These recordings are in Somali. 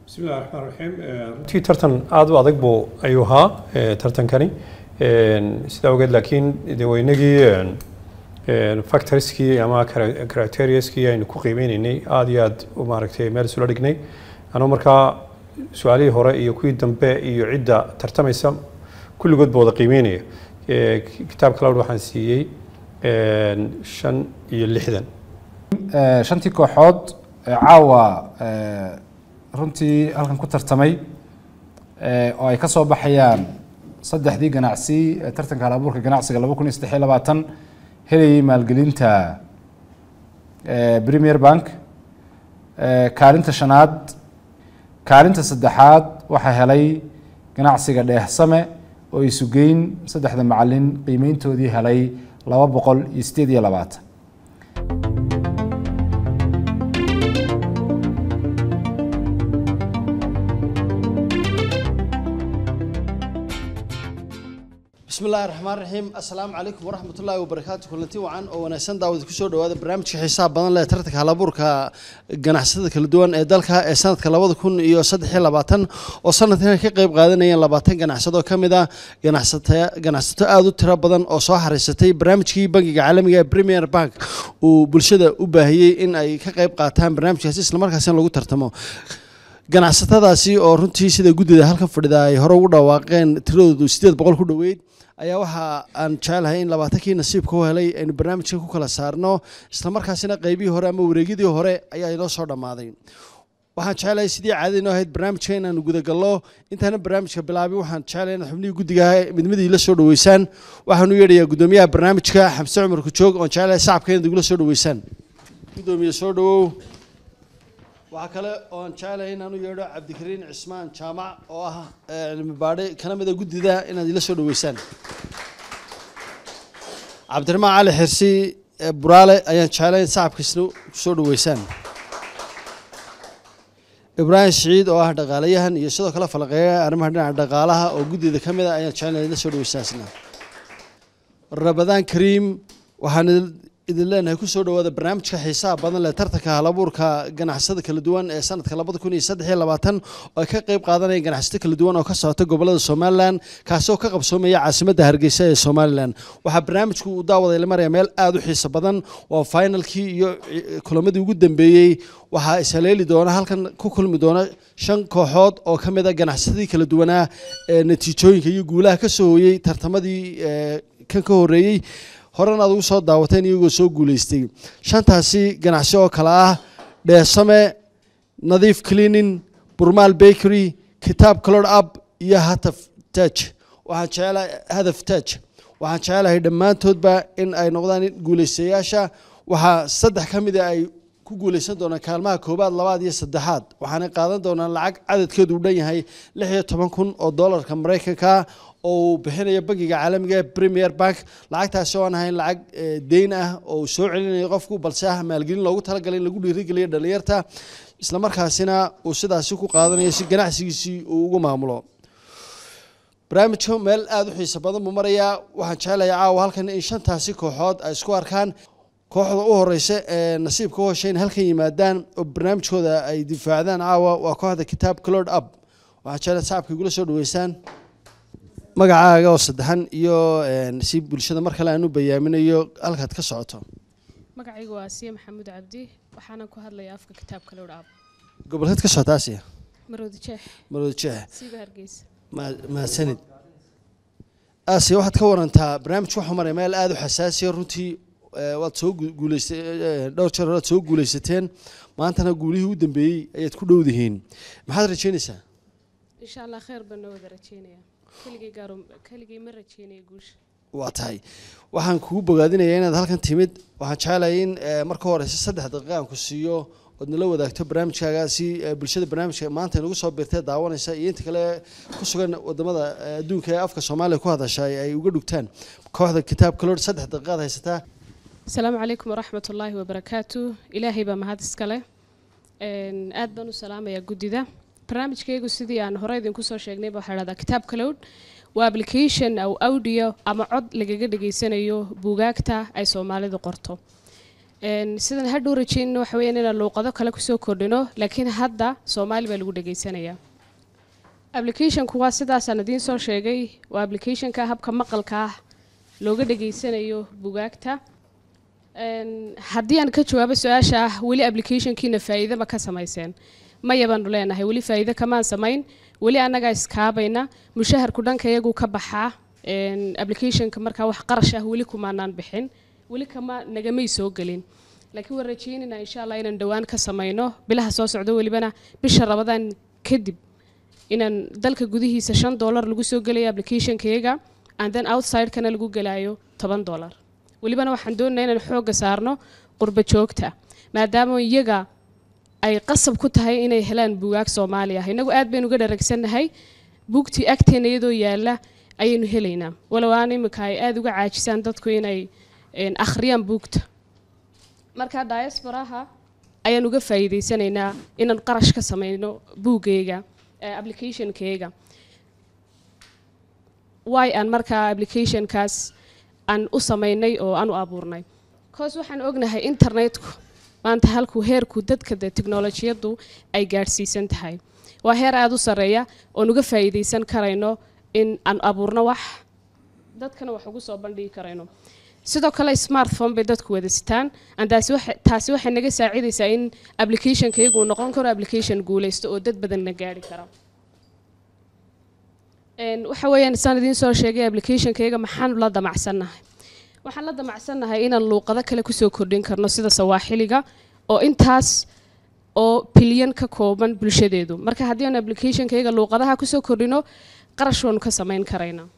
bismillahi raxmaan raxiim runtii tartan aada u adag buu ayuu ahaa tartankani sidaa ogeed laakiin de weynagii factorieskii ama criterioskii aynu ku qiimeyneynay aada iyo aada u maaragtay meel isula dhignay anuu markaa su-aalihii hore iyo kuwii dambe iyo cidda tartamaysa kulligood ba wada qiimeynaya kitaabka lawd waxaan siiyey shan iyo lixdan shantii kooxood caawa runtii halkan ku tartamay oo ay ka soo baxayaan saddexdii ganacsi ee tartanka halabuurka ganacsiga laba kun iyo saddex iyo labaatan helayay maalgelinta premier bank kaalinta shanaad kaalinta saddexaad waxaa helay ganacsiga dheehsame oo isugeyn saddexda macalin qiimeyntoodii helay laba boqol iyo sideed iyo labaatan bismi illaahi raxmaan raxiim assalaamu calaykum waraxmat ullaahi wabarakaatu kulanti wacan oo wanaagsan daawad kusoo dhawaada barnaamijka xiisaha badan leh tartanka halabuurka ganacsatada kala duwan ee dalka ee sanadka labada kun iyo saddex iyo labaatan oo sanadkan ka qeyb qaadanayeen labaatan ganacsado ka mid ah ganacsato aada u tiro badan oo soo xariisatay barnaamijkii bangiga caalamiga ee premier bank uu bulshada u baahiyey in ay ka qeyb qaataan barnaamijkaasi islamarkaasina lagu tartamo ganacsatadaasi oo runtii sida guddida halkan fadhida ay hore ugu dhawaaqeen tiradoodu sideed boqol ku dhoweyd ayaa waxa aan jecelahay in labaatankii nasiibka u helay aynu barnaamijka ku kala saarno islamarkaasina qeybihii hore ama wareegyadii hore ayaa inoo soo dhammaaday waxaan jecelahay sidii caadada inoo ahayd barnaamijka inaanu gudagallo intaana barnaamijka bilaabin waxaan jecelahay inaad xubnihii guddiga midmadii la soo dhaweysaan waxaan u yeedhayaa guddoomiyaha barnaamijka xamse cumar kujoog oon jecelahay sacabka inaad igula soo dhaweysaan guddoomiye soo dhawow waxaa kale oo aan jecelahay inaan u yeedho cabdikariin cismaan jaamac oo ah cilmi baadhe kana mida guddida inaad ila soo dhaweysaan cabdiraxmaan cali xirsi buraale ayaan jecelahay in sacabkiisna kusoo dhaweysaan ibraahim siciid oo ah dhaqaalayahan iyo sidoo kale falaqeeya arrimaha dhinaca dhaqaalaha oo guddida ka mid a ayaan jecelahay ila soo dhaweysaan isna rabadaan kariim waxaan idin leenahay kusoo dhawaada barnaamijka xiisaha badan leh tartanka halabuurka ganacsada kala duwan ee sanadka labada kun iyo saddex iyo labaatan oo ay ka qeyb qaadanayaan ganacsato kala duwan oo ka socota gobolada somalilan kaasi oo ka qabsoomaya caasimadda hargeysa ee somalilan waxaa barnaamijku uu daawaday la maraya meel aada u xiiso badan waa finalkii iyo kulamadii ugu dambeeyey waxaa ishaleeli doona halkan ku kulmi doona shan kooxood oo ka mid a ganacsadii kala duwanaa ee natiijooyinka iyo guulaha ka soo hooyey tartamadii kan ka horeeyey horena aad ugu soo daawateen iyagoo soo guuleystay shantaasi ganacsi oo kale ah dheesame nadiif cleaning burmaal bakery kitaab color up iyo hataf taj waxaan jecelahay hadaf taj waxaan jecelahay dhammaantoodba in ay noqdaan guuleystayaasha waxaa saddex ka mida ay ku guuleysan doonaan kaalmaha koobaad labaad iyo saddexaad waxaana qaadan doonaan lacag cadadkeedu u dhan yahay lix iyo toban kun oo doolarka maraykanka oo uu bixinayo bangiga caalamiga premier bank lacagtaasi oo aan ahayn lacag deyn ah oo uu soo celinayo qofku balse ah maalgelin loogu talagalay in lagu dhiirigeliyo dhalinyarta islamarkaasina uu sidaasi ku qaadanayo si ganacsigiisii uu ugu maamulo barnaamijka meel aada u xiiso badan buu marayaa waxaan jecelayaa caawa halkan in shantaasi kooxood ay isku arkaan kooxda u horeysa ee nasiibka u heshay in halkan yimaadaan oo barnaamijkooda ay difaacdaan caawa waa kooxda kitaab clod up waxaan jecelahay sacabka igula soo dhaweysaan magacaaga oo saddexan iyo si bulshada mar kale aan u bayaaminayo halkaad ka socoto magacaygu waa asiya maxamuud cabdi waxaanan ku hadlayaa afka kitaabka lowdh aab gobolkeed ka socota asiya maroodi jeex maroodi jeex siiba hargeysa mahadsanid asiya waxaad ka warantaa barnaamijku waxuu maraya meel aada u xasaasiya runtii waad soo guuleysay dhowr jeer horaad soo guuleysateen maantana guulihii u dambeeyey ayaad ku dhowdihiin maxaad rajeynaysaa insha allah kheyr baan noo wada rajeynaya keligay gaaro keligay ma rajeynaya guusha waa tahay waxaan kugu bogaadinayaa inaad halkan timid waxaan jecelahay in marka horeysa saddex daqiiqa aan ku siiyo ood nala wadaagto barnaamijkaaga si bulshada barnaamijka maanta inagu soo biirtee daawanaysa iyo inta kale ku sugan wadamada adduunka ee afka soomaaliya ku hadasha ay uga dhugtaan kooxda kitaabka lor saddex daqiiqaad haysataa asalaamu calaykum waraxmat ullaahi wabarakaatu ilaahay baa mahad iskale aad baan u salaamayaa guddida barnaamijkaygu sidii aan hore idinku soo sheegnayba waxaa dhahdaa kitaab cloud waa application aw audio ama cod lagaga dhageysanayo buugaagta ay soomaalidu qorto Een, sidan hadhow rajeynina waxa weeyaan inaan luuqado kale kusoo kordhino laakiin hadda soomaali baa lagu dhagaysanayaa applicationku waa sidaasaan idiin soo sheegay waa applicationka habka maqalka ah looga dhageysanayo bugaagta Een, haddii aan ka jawaabo su-aasha ah weli applicationkiina faa'iido ma ka samayseen maya baanu leenahay weli faa'iido kamaan samayn weli annagaa iskaabayna mushaharku dhanka iyagu ka baxaa Een, applicationka markaa wax qarash ah weli kumaanaan bixin weli kama nagamay soo gelin laakiin waan rajeynaynaa insha allah inaan dhowaan ka samayno bilaha soo socdo welibana bisha rabadaan kadib inaan dalka gudihiisa shan dollar lagu soo gelayo applicationkayaga and then outsidekana lagu gelayo toban dollar welibana waxaan doonaynaa inaan xoogga saarno qurba joogta maadaama iyaga ay qasab ku tahay inay helaan bugaag soomaali ah innagu aad baynu uga dharagsannahay buugtii agteena iyadoo yaalla ayaynu helaynaa walow aan imika ay aada uga caajisaan dadku inay een, akhriyaan buugta marka diasporaha ayaan uga faa'iidaysanaynaa inaan qarash ka samayno buuggayga eh, applicationkayga why aan markaa applicationkaas aan u samaynay oo aan u abuurnay cause waxaan ognahay internetku maanta halkuu heerku dadka de teknolojiyaddu ay gaadhsiisan tahay waa heer aada u sarreeya oon uga faa'iidaysan karayno in aan abuurno wax dadkana wax ugu soo bandhigi karayno sidoo kale smartphone bay dadku wada sitaan and taasi waxay- taasi waxay naga saacidaysaa in applicationkaygu uu noqon karo application guulaysto oo dad badanna gaari kara Een, waxa weeyaan saan idiin soo sheegay applicationkayga maxaan la damacsannahay waxaan la damacsannahay inaan luuqado kale kusoo kordhin karno sida sawaaxiliga oo intaas oo bilyan ka kooban bulshadeedu marka haddii aan applicationkayga luuqadaha kusoo kordhino qarash waanu ka samayn karaynaa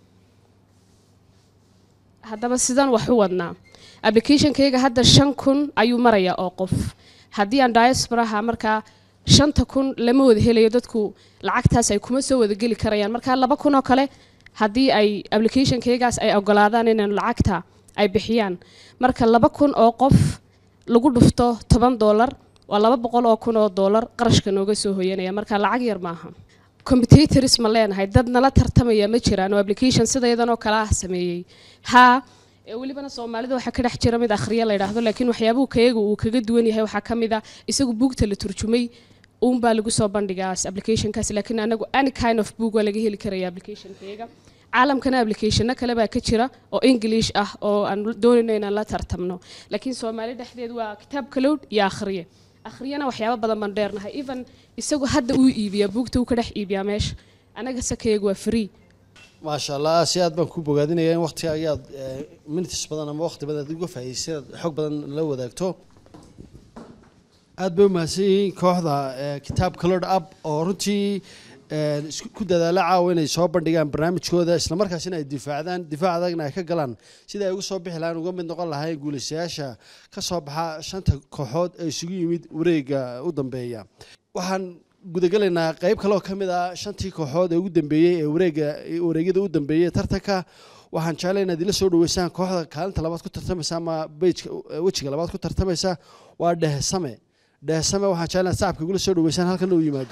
haddaba sidaan wax u wadnaa applicationkayga hadda shan kun ayuu marayaa oo qof haddii aan diasporaha markaa shanta kun lama wada helayo dadku lacagtaas ay kuma soo wada geli karayaan marka laba kun oo kale haddii ay applicationkaygaas ay ogolaadaan inaan lacagta ay bixiyaan marka laba kun oo qof lagu dhufto toban dollar waa laba boqol oo kun oo dollar qarashka nooga soo hoyanaya marka lacag yar maaha competitors ma leenahay dad nala tartamaya ma jiraan oo application sidayadan oo kale ah sameeyey haa ee welibana soomaalida waxaa ka dhex jira mid akhriya la yidhaahdo laakiin waxyaabuhu kayaga uu kaga duwan yahay waxaa ka mid a isagu buugta la turjumay uunbaa lagu soo bandhigaas applicationkaas laakiin anagu any kind of book waa laga heli karaya applicationkayaga caalamkana applicationno kale baa ka jira oo english ah oo aan doonayno inaan la tartamno laakiin soomaali dhexdeed waa kitaab kalowd iyo akhriye akhriyana waxyaabo badan baan dheernahay even isagu hadda uu iibiyaa buugta uu ka dhex iibiyaa meesha anaga sakayagu waa free maasha allah si aad baan ku bogaadinaya in waqtiga ayaad eh, minutes badan ama waqti badan aad uga faa'iidaysay aad xog badan la wadaagto aad bay u mahadsan yihiin kooxda eh, kitaab colored up oo runtii eh, isku- ku dadaala caawa inay soo bandhigaan barnaamijkooda islamarkaasina ay difaacdaan difaac adagna ay ka galaan sida ay uga soo bixi lahaan uga mid noqon lahayn guulaystayaasha ka soo baxa shanta kooxood ee isugu yimid wareega u dambeeya waxaan gudagelaynaa qayb kale oo ka mid ah shantii kooxood ee ugu dambeeyey ee wareega wareegyada u dambeeyey ee tartanka waxaan jeclay inaad ila soo dhaweysaan kooxda kaalinta labaad ku tartamaysa ama bejka wejiga labaad ku tartamaysa waa dhehsame dhehsame waxaan jeclay inaad sacabka igula soo dhaweysaan halkan uu yimaado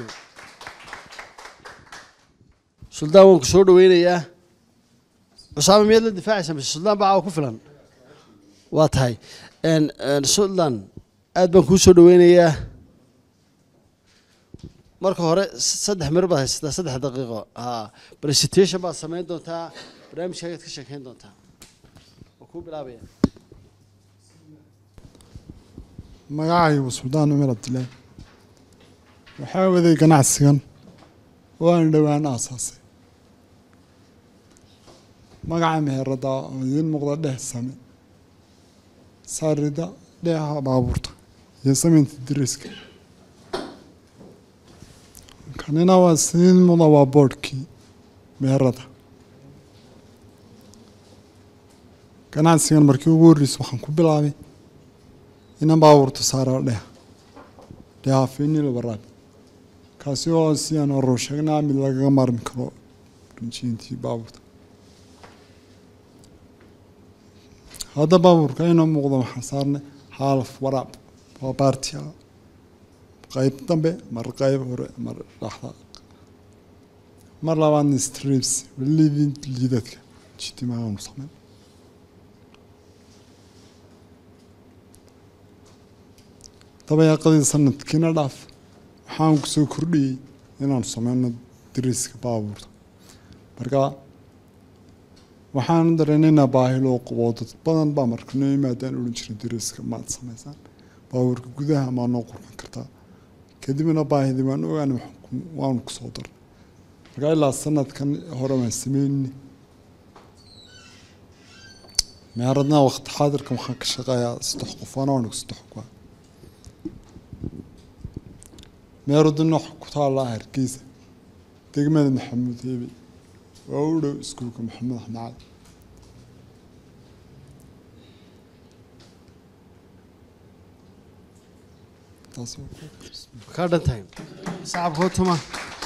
suldaan waan ku soo dhaweynayaa cusaame miyaad la difaacaysa mise suldaan baa caawa ku filan waa tahay En, en, suldaan aad baan kuu soo dhaweynayaa marka hore s- saddex mir baad haysataa saddex daqiiqo ha presentation baad samayn doontaa barnaamijkaagaad ka sheekeyn doontaa waa kuu bilaabaya magacaygu suldaan umar cabdilaahi waxaa waday ganacsigan waana dhowaan aasaasay magaca meherada oo idiin muuqda dheh same saarida dheeha baabuurta iyo samaynta diriska kanina waa idiin muuqda waa boodhkii meherada ganacsigan markii ugu horreysay waxaan ku bilaabay inaan baabuurta saaro dheh dheha fiinil waraab kaasi oo sidaan horuu sheegnaa mid lagaga maarmi karo rinjiintii baabuurta hadda baabuurka inoo muuqdo waxaan saarnay haalaf waraab waa baartia qayb dambe mar qayb hore mar dhaxda mar labaadna strips lidin liidadka jitimaanu sameyn dabayaaqadii sanadkiina dhaaf waxaan kusoo kordhiyey inaan sameyno dariiska baabuurta marka waxaan dareenaynaa baahi loo qabo dad badan baa marka noo yimaadaan odhan jiray dariiska maad samaysaan baabuurka gudaha maa noo qurxin kartaa kadibna baahidii waan ogaan waanu kusoo darnay marka ilaa sanadkan hore waan sameynay meeradna waqti xaadirka waxaan ka shaqeeyaa saddex qof waana anigu saddex ku meeraduna wax ku taallaa hargeysa degmada maxamuud heebe waa u dhow iskuulka maxamed axmed cali taas kaa dhan tahay sacabka hotuma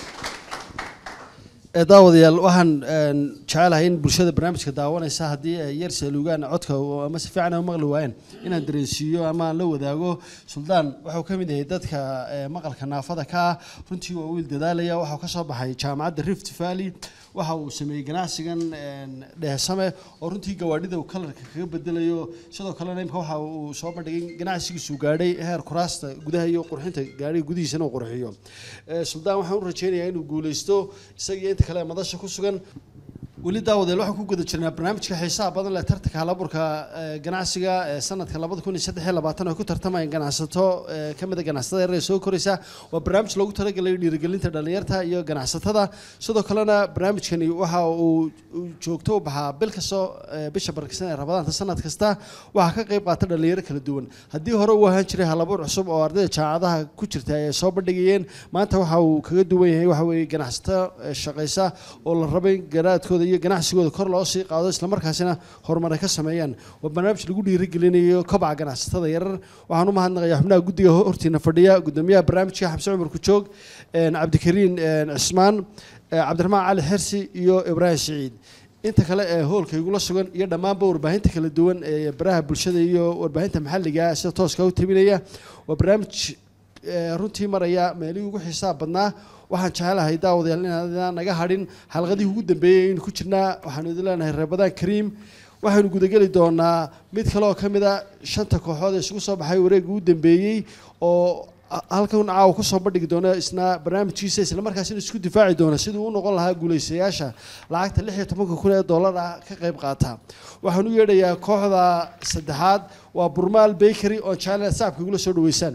ee daawadayaal waxaan jecelahay in bulshada barnaamijka daawanaysa haddii ay yar saaluugaan codka ama si fiican ay u maqli waayeen inaan dareensiiyo ama aan la wadaago suldaan wuxuu ka mid yahay dadka maqalka naafada ka ah runtii waa wiil dadaalaya waxau ka soo baxay jaamacadda rift valley waxa uu sameeyey ganacsigan dheesame oo runtii gawaadhida uu kalarka kaga bedelayo sidoo kalena imka waxa uu soo bandhigay ganacsigiisu gaadhay heer kuraasta gudaha iyo qurxinta gaadhiga gudihiisana uu qurxiyo suldaan waxaan u rajeynayaa inuu guuleysto isaga iyo inta kale madasha ku sugan weli daawadeel waxaan ku guda jirnaa barnaamijka xiisaha badan leh tartanka halaburka ganacsiga ee sanadka labada kun iyo saddex iyo labaatan oo ku tartamayaan ganacsato ka mid a ganacsatada yaryar ee soo koraysa waa barnaamij loogu talagalay dhiirigelinta dhalinyarta iyo ganacsatada sidoo kalena barnaamijkani waxa uu joogto u baxaa bil kastoo bisha barkisan ee rabadaanta sanad kasta waxaa ka qayb qaata dhalinyaro kala duwan haddii hore uu ahaan jiray halabuur cusub oo ardayda jaamacadaha ku jirta ay soo bandhigayeen maanta waxa uu kaga duwan yahay waxa weeye ganacsato shaqaysa oo la rabay garaadkooda iyo ganacsigooda kor loo sii qaado islamarkaasina horumar ay ka sameeyaan waa barnaamij lagu dhiirigelinayo kobaca ganacsatada yarar waxaan u mahadnaqayaa xubnaha guddiga hortiina fadhiya guddoomiyaha barnaamijka xamse cumar kujoog cabdikariin cismaan cabdiraxmaan cali xersi iyo ibraahim siciid inta kale ee hoolka igula sugan iyo dhammaanba warbaahinta kala duwan ee baraha bulshada iyo warbaahinta maxalliga sida tooska u tabinaya waa barnaamij runtii maraya meelihii ugu xiisaha badnaa waxaan jecelahay daawadayaal inaan naga hadhin xalqadihii ugu dambeeyey aynu ku jirnaa waxaanu idin leenahay reebadaan kariim waxaynu gudageli doonaa mid kale oo ka mid a shanta kooxood ee isugu soo baxay wareegga ugu dambeeyey oo halkan caawa kusoo bandhigi doona isna barnaamijkiisa islamarkaasina isku difaaci doona siduu u noqon lahaa guulaystayaasha lacagta lix iyo tobanka kun ee dollar ah ka qayb qaata waxaan u yeedhayaa kooxda saddexaad waa burmaal bakery oo jecel sacabka igula soo dhaweysaan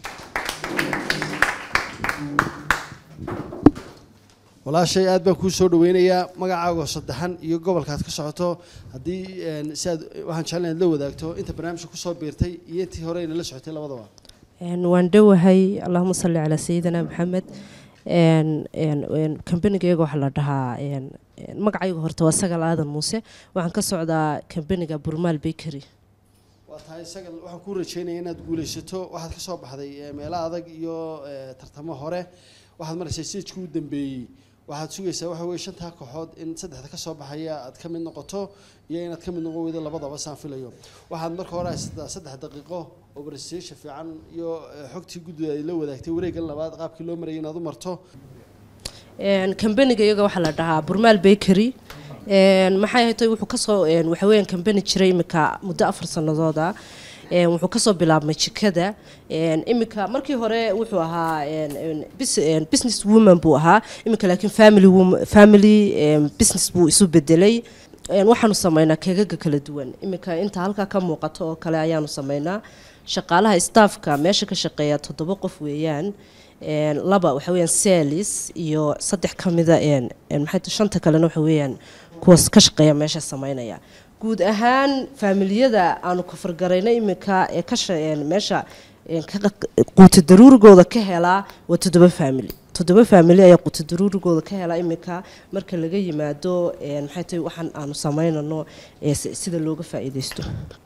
walaashay aad baan kuu soo dhaweynayaa magacaago saddexan iyo gobolkaad ka socoto haddii si aad waxaan jeclan inaad la wadaagto inta barnaamijka kusoo biirtay iyo intii hore ayna la socotay labadaba waan dhowahay allahuma salli calaa sayidina maxamed kambanigayga waxaa la dhahaa magacayga horta waa sagal aadan muuse waxaan ka socdaa kambaniga burmaal bakery waa tahay sagal waxaan kuu rajeynaya inaad guulaysato waxaad ka soo baxday meelo adag iyo tartamo hore waxaad maraysaa stageka u dambeeyey waxaad sugaysaa waxa weye shantaa kooxood in saddexda ka soo baxaya aad ka mid noqoto iyo inaad ka mid noqon weydo labadaba saan filayo waxaad marka hore haysataa saddex daqiiqo oo barastation fiican iyo xogtii guddida ay la wadaagtay wareeggan labaad qaabkii loo marayay inaad u marto kambaniga iyaga waxaa la dhahaa burmaal bakery maxay haytay wuxuu kasoo waxa weeyaan kambani jiray imika muddo afar sannadood ah wuxuu kasoo bilaabmay jikada imika markii hore wuxuu ahaa business woman buu ahaa imika laakiin family family business buu isu bedelay waxaanu sameynaa keegaga kala duwan imika inta halkaa ka muuqato oo kale ayaanu sameynaa shaqaalaha staffka meesha ka shaqeeya toddoba qof weeyaan laba waxa weeyaan salis iyo saddex ka mida maxay shanta kalena waxa weeyaan kuwaas ka shaqeeya meesha sameynaya guud ahaan faamiliyada aanu kafargarayna iminka ee ka meesha quuta daruurigooda ka helaa waa toddoba faamili toddoba faamili ayaa quuta daruurigooda ka helaa iminka marka laga yimaado maxay tahay waxaan aanu sameynano sida looga faa'iidaysto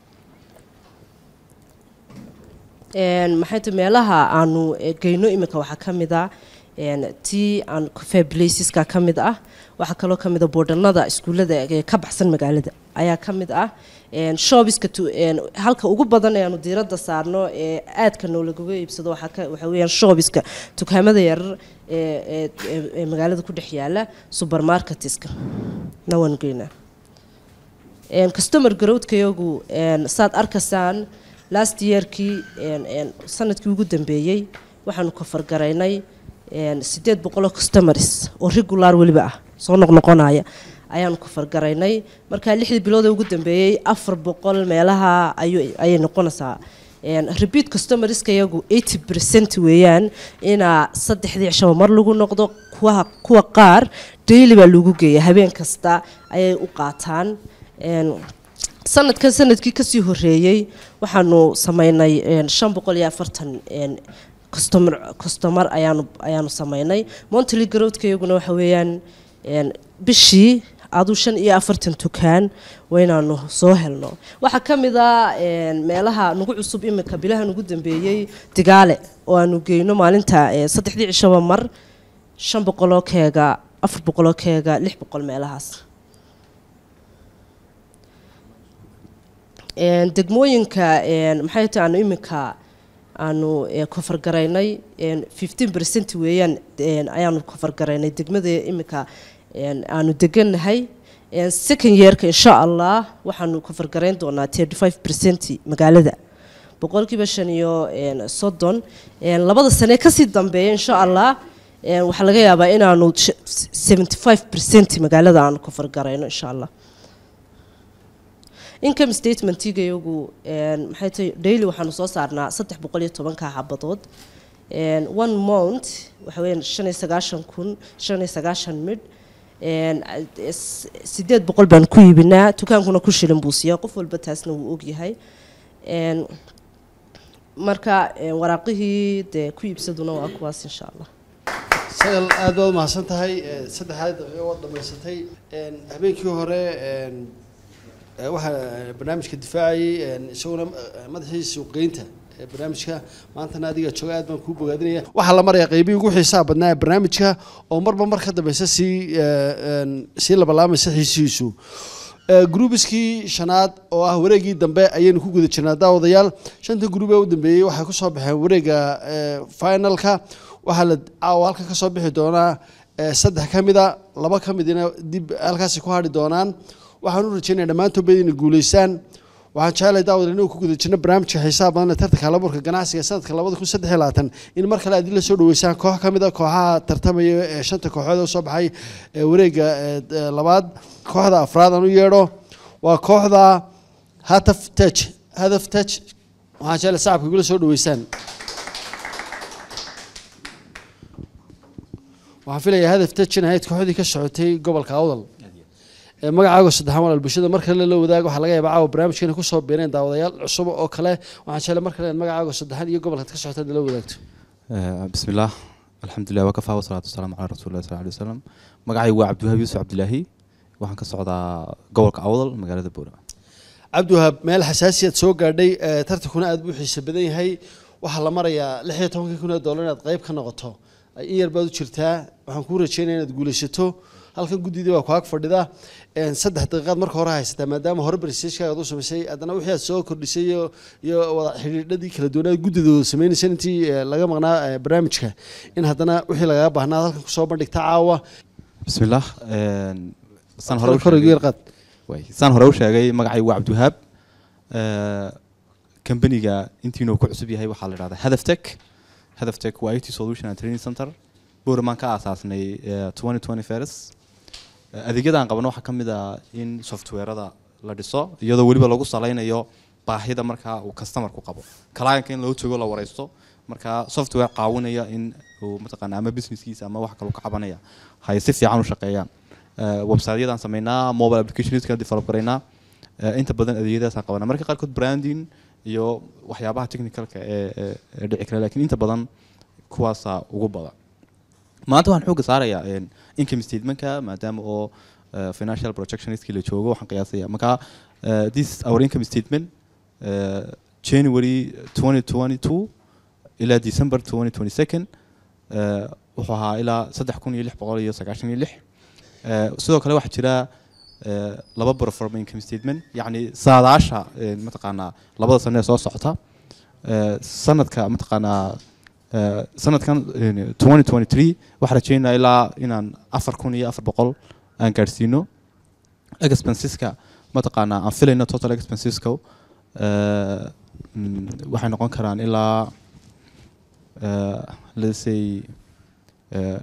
maxay tahay meelaha aanu geyno iminka waxaa ka mid ah tii aan fablasiska ka mid ah waxaa kaloo ka mid a boodhanada iskuullada ka baxsan magaalada ayaa ka mid ah shoobiska halka ugu badan ee aanu diiradda saarno ee aadka noolagaga iibsado waxaa weeyaan shoobiska dukaamada yarar ee magaalada ku dhex yaala supermarketiska na waanu geynaa customer growdkayagu saad arkaysaan last yearkii sanadkii ugu dambeeyey waxaanu kafargaraynay sideed boqoloo customers oo regular weliba ah soo noqnoqonaya ayaanu kafargaraynay markaa lixdii bilood ugu dambeeyey afar boqol meelaha ayay noqonaysaa repeat customerska iyagu eighty percent weeyaan inaa saddexdii cishaba mar lagu noqdo kuwa kuwa qaar daily baa lagu geeya habeen kasta ayay u qaataan sanadkan sanadkii kasii horeeyey waxaanu sameynay shan boqol iyo afartan customer customer ayaanu ayaanu sameynay monthly growthka iyaguna waxa weeyaan bishii aduu shan iyo afartan tukaan waynaanu soo helno waxaa ka mid a meelaha nagu cusub imika bilaha nagu dambeeyey digaale oo aanu geyno maalinta saddexdii cishaba mar shan boqoloo keega afar boqoloo keega lix boqol meelahaas degmooyinka maxay tahay aanu imika aanu kofargaraynay fifteen percent weeyaan ayaanu kofargaraynay degmada imika aanu degannahay second yearka insha allah waxaanu kofargarayn doonaa thirty five percent magaalada boqolkiiba shan iyo soddon labada sane kasii dambeeya insha allah waxaa laga yaabaa inaanu seventy five percent magaalada aanu kofargarayno insha allah income statementiga iyagu maxay tahay daily waxaanu soo saarnaa saddex boqol iyo tobanka xabadood one mount waxa weeyaan shan iyo sagaashan kun shan iyo sagaashan midh sideed boqol baan ku iibinaa dukaankuna ku shilin buu siiyaa qof walba taasna wuu ogyahay marka waraaqihii dee ku iibsaduna waa kuwaas insha allah sagal aad baad umahadsan tahay saddexaad daqiiqo waad dhamaysatay habeenkii hore waxaa barnaamijka difaacayay isaguna madaxii suuqgeynta barnaamijka maantana adiga jooga aad baan kuu bogaadinaya waxaa la marayaa qeybihii ugu xiisaha badnaa ee barnaamijka oo marba mar ka dambeysa sii sii labalaamaysa xiisihiisu gruubiskii shanaad oo ah wareegii dambe ayaynu ku guda jirnaa daawadayaal shanta gruub ee u dambeeyey waxay kusoo baxeen wareega finalka waxaa la caawa halkan kasoo bixi doonaa saddex ka mida laba ka midina dib halkaasi ku hadhi doonaan waxaan u rajeynaya dhammaantoodba inay guuleystaan waxaan jecelahay daawad inuu ku guda jirno barnaamijka xiisaha badan ee tartanka halaburka ganacsiga sanadka labada kun saddex iyo labaatan in mar kale aad la soo dhaweysaan koox ka mid a kooxaha tartamaya ee shanta kooxood oo soo baxay wareega labaad kooxda afraad aan u yeedho waa kooxda hataf taj hadaf taj waxaan jecelahay sacabka igula soo dhaweysaan waxaan filayaa hadaf tajin ahayd kooxdii ka socotay gobolka awdal magacaago saddexaan walaal bulshada mar kale la wadaago waxaa laga yaabaa caawa barnaamijkeena kusoo biireen daawadayaal cusub oo kale waxaan jeclay mar kale magacaago saddexaan iyo gobolkaad ka socotaad la wadaagto بسم الله الحمد لله وكفى والصلاة والسلام على رسول الله صلى الله عليه وسلم مقعي وعبد الوهاب يوسف عبد الله waxaan ka socdaa gobolka awdal magaalada buura cabdiwahaab meel xasaasiyaad soo gaadhay tartankuna aad buu xiisa badan yahay waxaa la marayaa lix iyo tobankii kun oo dollar inaad qayb ka noqoto in yar baad u jirtaa waxaan kuu rajeynaya inaad guulaysato halkan guddidii baa ku ag fadhida saddex daqiiqaad marka hore haysataa maadaama hore barstagekaaad u samaysay haddana wixii aad soo kordhisay iyo iyo wada xidhiidhadii kala duwanaad guddidooda samaynaysa intii laga maqnaa barnaamijka in haddana wixii lagaga baahnaa halkan kusoo bandhigta caawa بسم الله saan hore u kor sheegay- qaad waay, saan hore u sheegay magacay waa cabdiwahaab kambaniga intiinuu ku cusub yahay waxaa la idhahdaa hadaf tech hadaf tech waa it solution and training center buuramaan ka aasaasnay twenty twenty first adeegyadaan qabno waxaa ka mid ah in softwareada la dhiso iyadoo weliba lagu salaynayo baahida markaa uu customerku qabo clientka in loo jogo la wareysto markaa software caawinaya in uu mataqaana ama businesskiisa ama wax kaloo ka cabanaya hay si fiican u shaqeeyaan website-yadaan sameynaa mobile applicationska develop garaynaa Eh, inta badan adeegyadaasaan qabanaa marka qaarkood branding iyo waxyaabaha technicalka ee ee- ee dhici kara laakiin inta badan kuwaasaa ugu badan maanta waxaan xoogga saarayaa een, income statementka maadaama oo eh, financial projectionistkii la joogo waxaan qiyaasaya marka eh, this is our income statement eh, January 2022 ilaa December 2022 eh, wuxuu ahaa ilaa saddex kun iyo lix boqol iyo sagaashan iyo lix Eh, sidoo kale waxaa jira eh, laba performa income statement yacni saadaasha eh, mataqaanaa labada sano ee soo socota Eh, sanadka mataqaanaa eh, sanadkan eh, 2023 waxaan rajeynaa ilaa inaan afar kun iyo afar boqol aan gaadhsiino expenseska mataqaanaa aan filayno total expenseska eh, mm, waxay noqon karaan ilaa uh, let's say uh,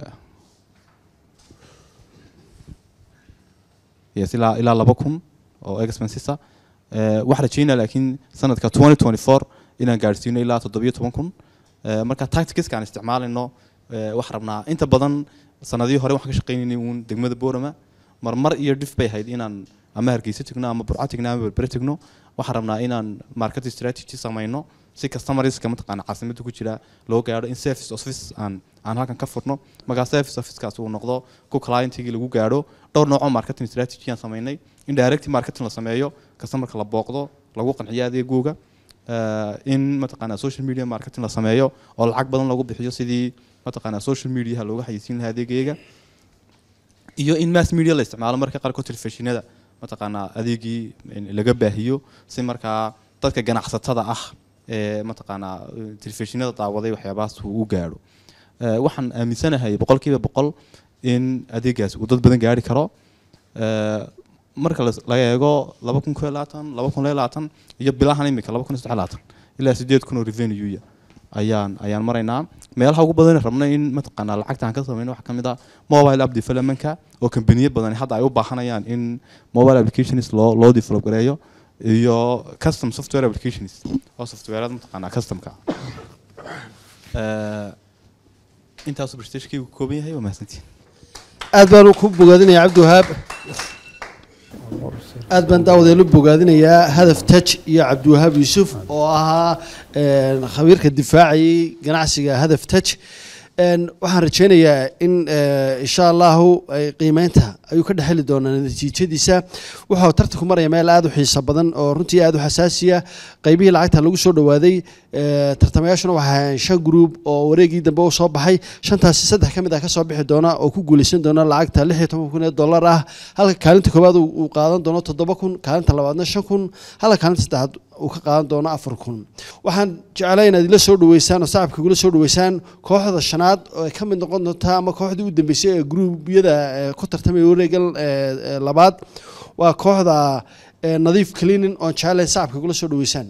yes ilaa ilaa laba kun oo expenses ah Eh, waxaan rajeynaya laakiin sanadka 2024 inaan gaadhsiino ilaa toddobiyo toban kun Eh, marka tacticska aan isticmaalayno eh, waxaan rabnaa inta badan sanadihii hore waxaan ka shaqaynaynay uun degmada boorama marmar iyo dhif bay ahayd inaan ama hargeysa tegno ama burco tegno ama berbere tegno waxaan rabnaa inaan market strategy samayno si customerska mataqaana caasimada ku jira loo gaadho in service office aan aan halkan ka furno markaa service officekaas uu noqdo ku clientigii lagu gaadho dhowr noocoo marketing strategy aan samaynay in direct marketing la sameeyo customerka la booqdo lagu qanciyo adeegooga eh, in mataqaana social media marketing la sameeyo oo lacag badan lagu bixiyo sidii mataqaana social mediaha looga xayeysiin lahaa adeegayga iyo in mass media la isticmaalo marka qaarkood telefishinada mataqaanaa adeegii in laga baahiyo si markaa dadka ganacsatada ah ee mataqaanaa eh, telefishinada daawaday waxyaabahaas uu u gaadho Eh, waxaan aaminsanahay boqolkiiba boqol in adeegaas uu dad badan gaari karo Eh, marka las- laga eego laba kun koo iyo labaatan laba kun iyo labaatan iyo bilahan imika laba kun iyo saddex iyo labaatan ilaa sideed kun oo revenue ayaan ayaan maraynaa meelaha ugu badan ee rabna in mataqaanaa lacagta aan ka samayno waxaa ka mid ah mobile app developmentka oo kambaniyo badan hadda ay u baahanayaan in mobile applications loo loo develop gareeyo iyo custom software applications oo softwareada mataqaanaa customka Eh, intaasuu presentationkaygu ka kooban yahay waa mahadsantiin aad baan ku bogaadinayaa cabdiwahaab aad baan daawadeelu bogaadinayaa hadaf taj iyo cabdiwahaab yuusuf oo ahaa een, khabiirka difaacayay ganacsiga hadaf taj een, waxaan rajaynayaa in eh, insha allahu ay qiimeynta ayuu ka dhexeli doonaa natiijadiisa wuxuu tartanku maraya meel aad u xiiso badan oo runtii aad u xasaasiya qaybihii lacagta lagu soo dhawaaday eh, tartamayaashuna waxay ahaayeen shan group oo wareegii dambe u soo baxay shantaasi saddex ka mid ah ka soo bixi doona oo ku guuleysan doona lacagta lix iyo toban kun ee dollar ah halka kaalinta koowaad uu uu qaadan doono toddoba kun kaalinta labaadna shan kun halka kaalinta saddexaad uu ka qaadan doono afar kun waxaan jeclay inaad ila soo dhaweysaan oo sacabka igula soo dhaweysaan kooxda shanaad oo ay ka mid noqon doonta ama kooxdii u dambeysay ee gruubyada eh, ku tartamaya wareegan eh, eh, labaad waa kooxda eh, nadiif cleaning oon jeclay sacabka igula soo dhaweysaan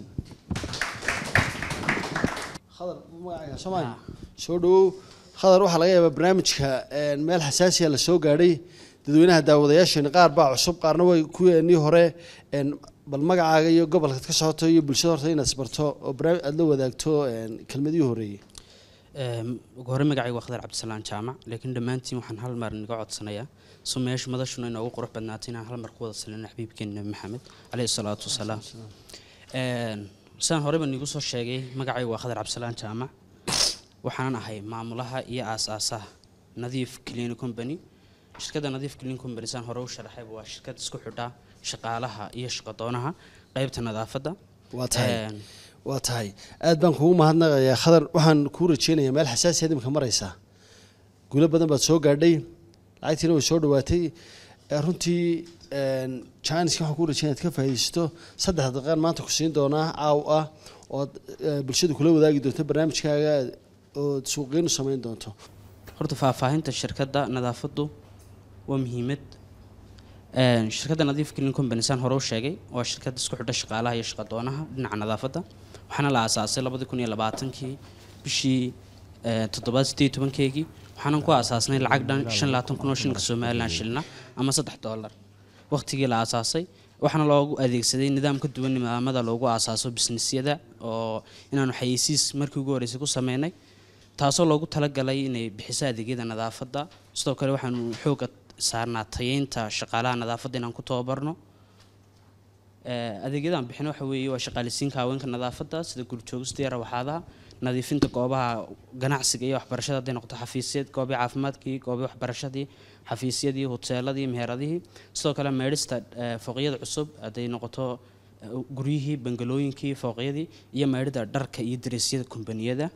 khadar magacaaga soomaali soo dhawow khadar waxaa laga yaabaa barnaamijka een, meel xasaasiya la soo gaadhay dadweynaha daawadayaasheena qaar baa cusub qaarna way kuweenii hore een, bal magacaaga iyo gobolkaad ka socoto iyo bulshada horta inaad isbarto oo barnaamij aad la wadaagto een, kelmadihii horeeyey Ehm, ugu horey magacayga waa khadar cabdisalaan jaamac laakiin dhammaantiin waxaan hal mar naga codsanayaa so meesha madashuna inoogu qurux badnaatay inaan hal mar ku wada salino xabiibkeena nabi maxamed caleyhi salaatu wasalaam Een, sidaan horeyba niigu soo sheegay magacayga waa khadar cabdisalaan jaamac waxaanan ahay maamulaha iyo aasaasaha nadiif clean company shirkadda nadiif clean company saan hore u sharaxayba waa shirkad isku xidha shaqaalaha iyo shaqadoonaha qeybta nadaafadda waa tahay Een, waa tahay aad baan kugu mahadnaqayaa khadar waxaan kuu rajeynayaa meel xasaasiyaad imika maraysaa guulo badan baad soo gaadhay lacagtiina way soo dhawaatay Eh, runtii janiska waxaan kuu rajeynaya ad ka faa'iidaysato saddex daqiiqaan maanta ku siin doonaa caaw ah ood eh, bulshada kula wadaagi doonto barnaamijkaaga ood suuqgeyn u samayn doonto horta faahfaahinta shirkadda nadaafaddu waa muhiimad Een, shirkadda nadiif clean company saan hore u sheegay waa shirkad isku xidha shaqaalaha iyo shaqadoonaha dhinaca nadaafadda waxaana la aasaasay labadi kun iyo labaatankii bishii eh, toddobaad sideed iyo tobankeegii waxaanan ku aasaasnay lacag dhan shan labaatan kun oo shilinka somalilan shilina ama saddex dollar waqtigii la aasaasay waxaana loogu adeegsaday nidaam ka duwan nidaamada loogu aasaaso businessyada oo inaanu xayeysiis markii ugu horreysay ku sameynay taasoo loogu talagalay inay bixiso adeegyada nadaafadda sidoo kale waxaanu xooga saarnaa tayeynta shaqaalaha nadaafadda inaan ku tababarno Eh, adeegyadaan bixin waxa weeye waa shaqaalisiinka haweenka nadaafadda sida gurjoogista iyo rawaxaadaha nadiifinta goobaha ganacsiga iyo waxbarashada hadday noqoto xafiisyad goobii caafimaadkii goobii waxbarashadii xafiisyadii hoteeladii meheradihii sidoo kale meedhista eh, fooqyada cusub hadday noqoto eh, guryihii bangalooyinkii fooqyadii iyo meedhida dharka iyo dareesyada kombaniyada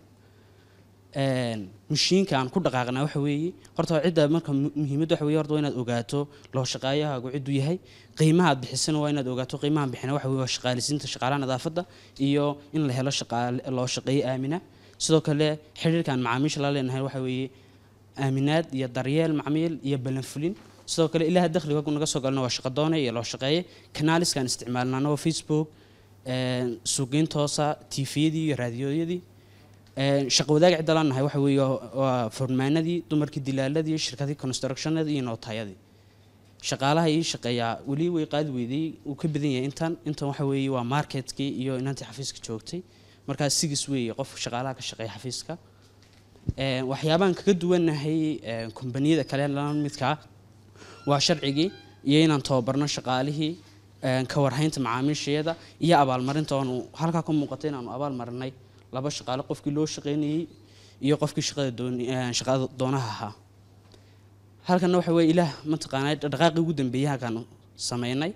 Een, mashiinka aan ku dhaqaaqnaa waxa weeye horta waa cidda marka mu- muhiimadda waxa weeye horta waa inaad ogaato loo shaqaayahaagu cidduu yahay qiimaha aad bixisana waa inaad ogaato qiimahan bixina waxa weeye waa shaqaalisiinta shaqaalaha nadaafadda iyo in la helo shaqaale loo shaqeeyo aamina sidoo kale xiriirka aan macaamiisha la leenahay waxa weeye aaminaad iyo daryeel macmiil iyo balanfulin sidoo kale ilaha dakhliga naga soo galna waa shaqadoone iyo loo shaqeeye kanaaliskaan isticmaalnana waa facebook een, suuqgeyn toosa tiifiyadii iyo raadiyooyadii een, shaqo wadaag cidda laan nahay waxa weeye waa furmaanadii dumarkii dilaaladii shirkadii constructionadii iyo nootayadii shaqaalaha ii shaqeeyaa weli way qaadi weydey uu ka badan yahay intan intan waxa weeye waa marketkii iyo inantii xafiiska joogtay markaas sigis weeye qof shaqaalaha ka shaqeeya xafiiska Een, waxyaabahan kaga duwanahay een, kombaniyada kale la midkaa waa sharcigii iyo inaan tababarno shaqaalihii een, ka warhaynta macaamiishayada iyo abaalmarinta oonu halkaa ka muuqata inaanu abaal marinay laba shaqaale qofkii loo shaqaynayey iyo qofkii shaqada doon- een, shaqada doonaha ahaa halkana waxa weeye ilaah mataqaanaa dhaqaaqii ugu dambeeyay halkaanu sameynay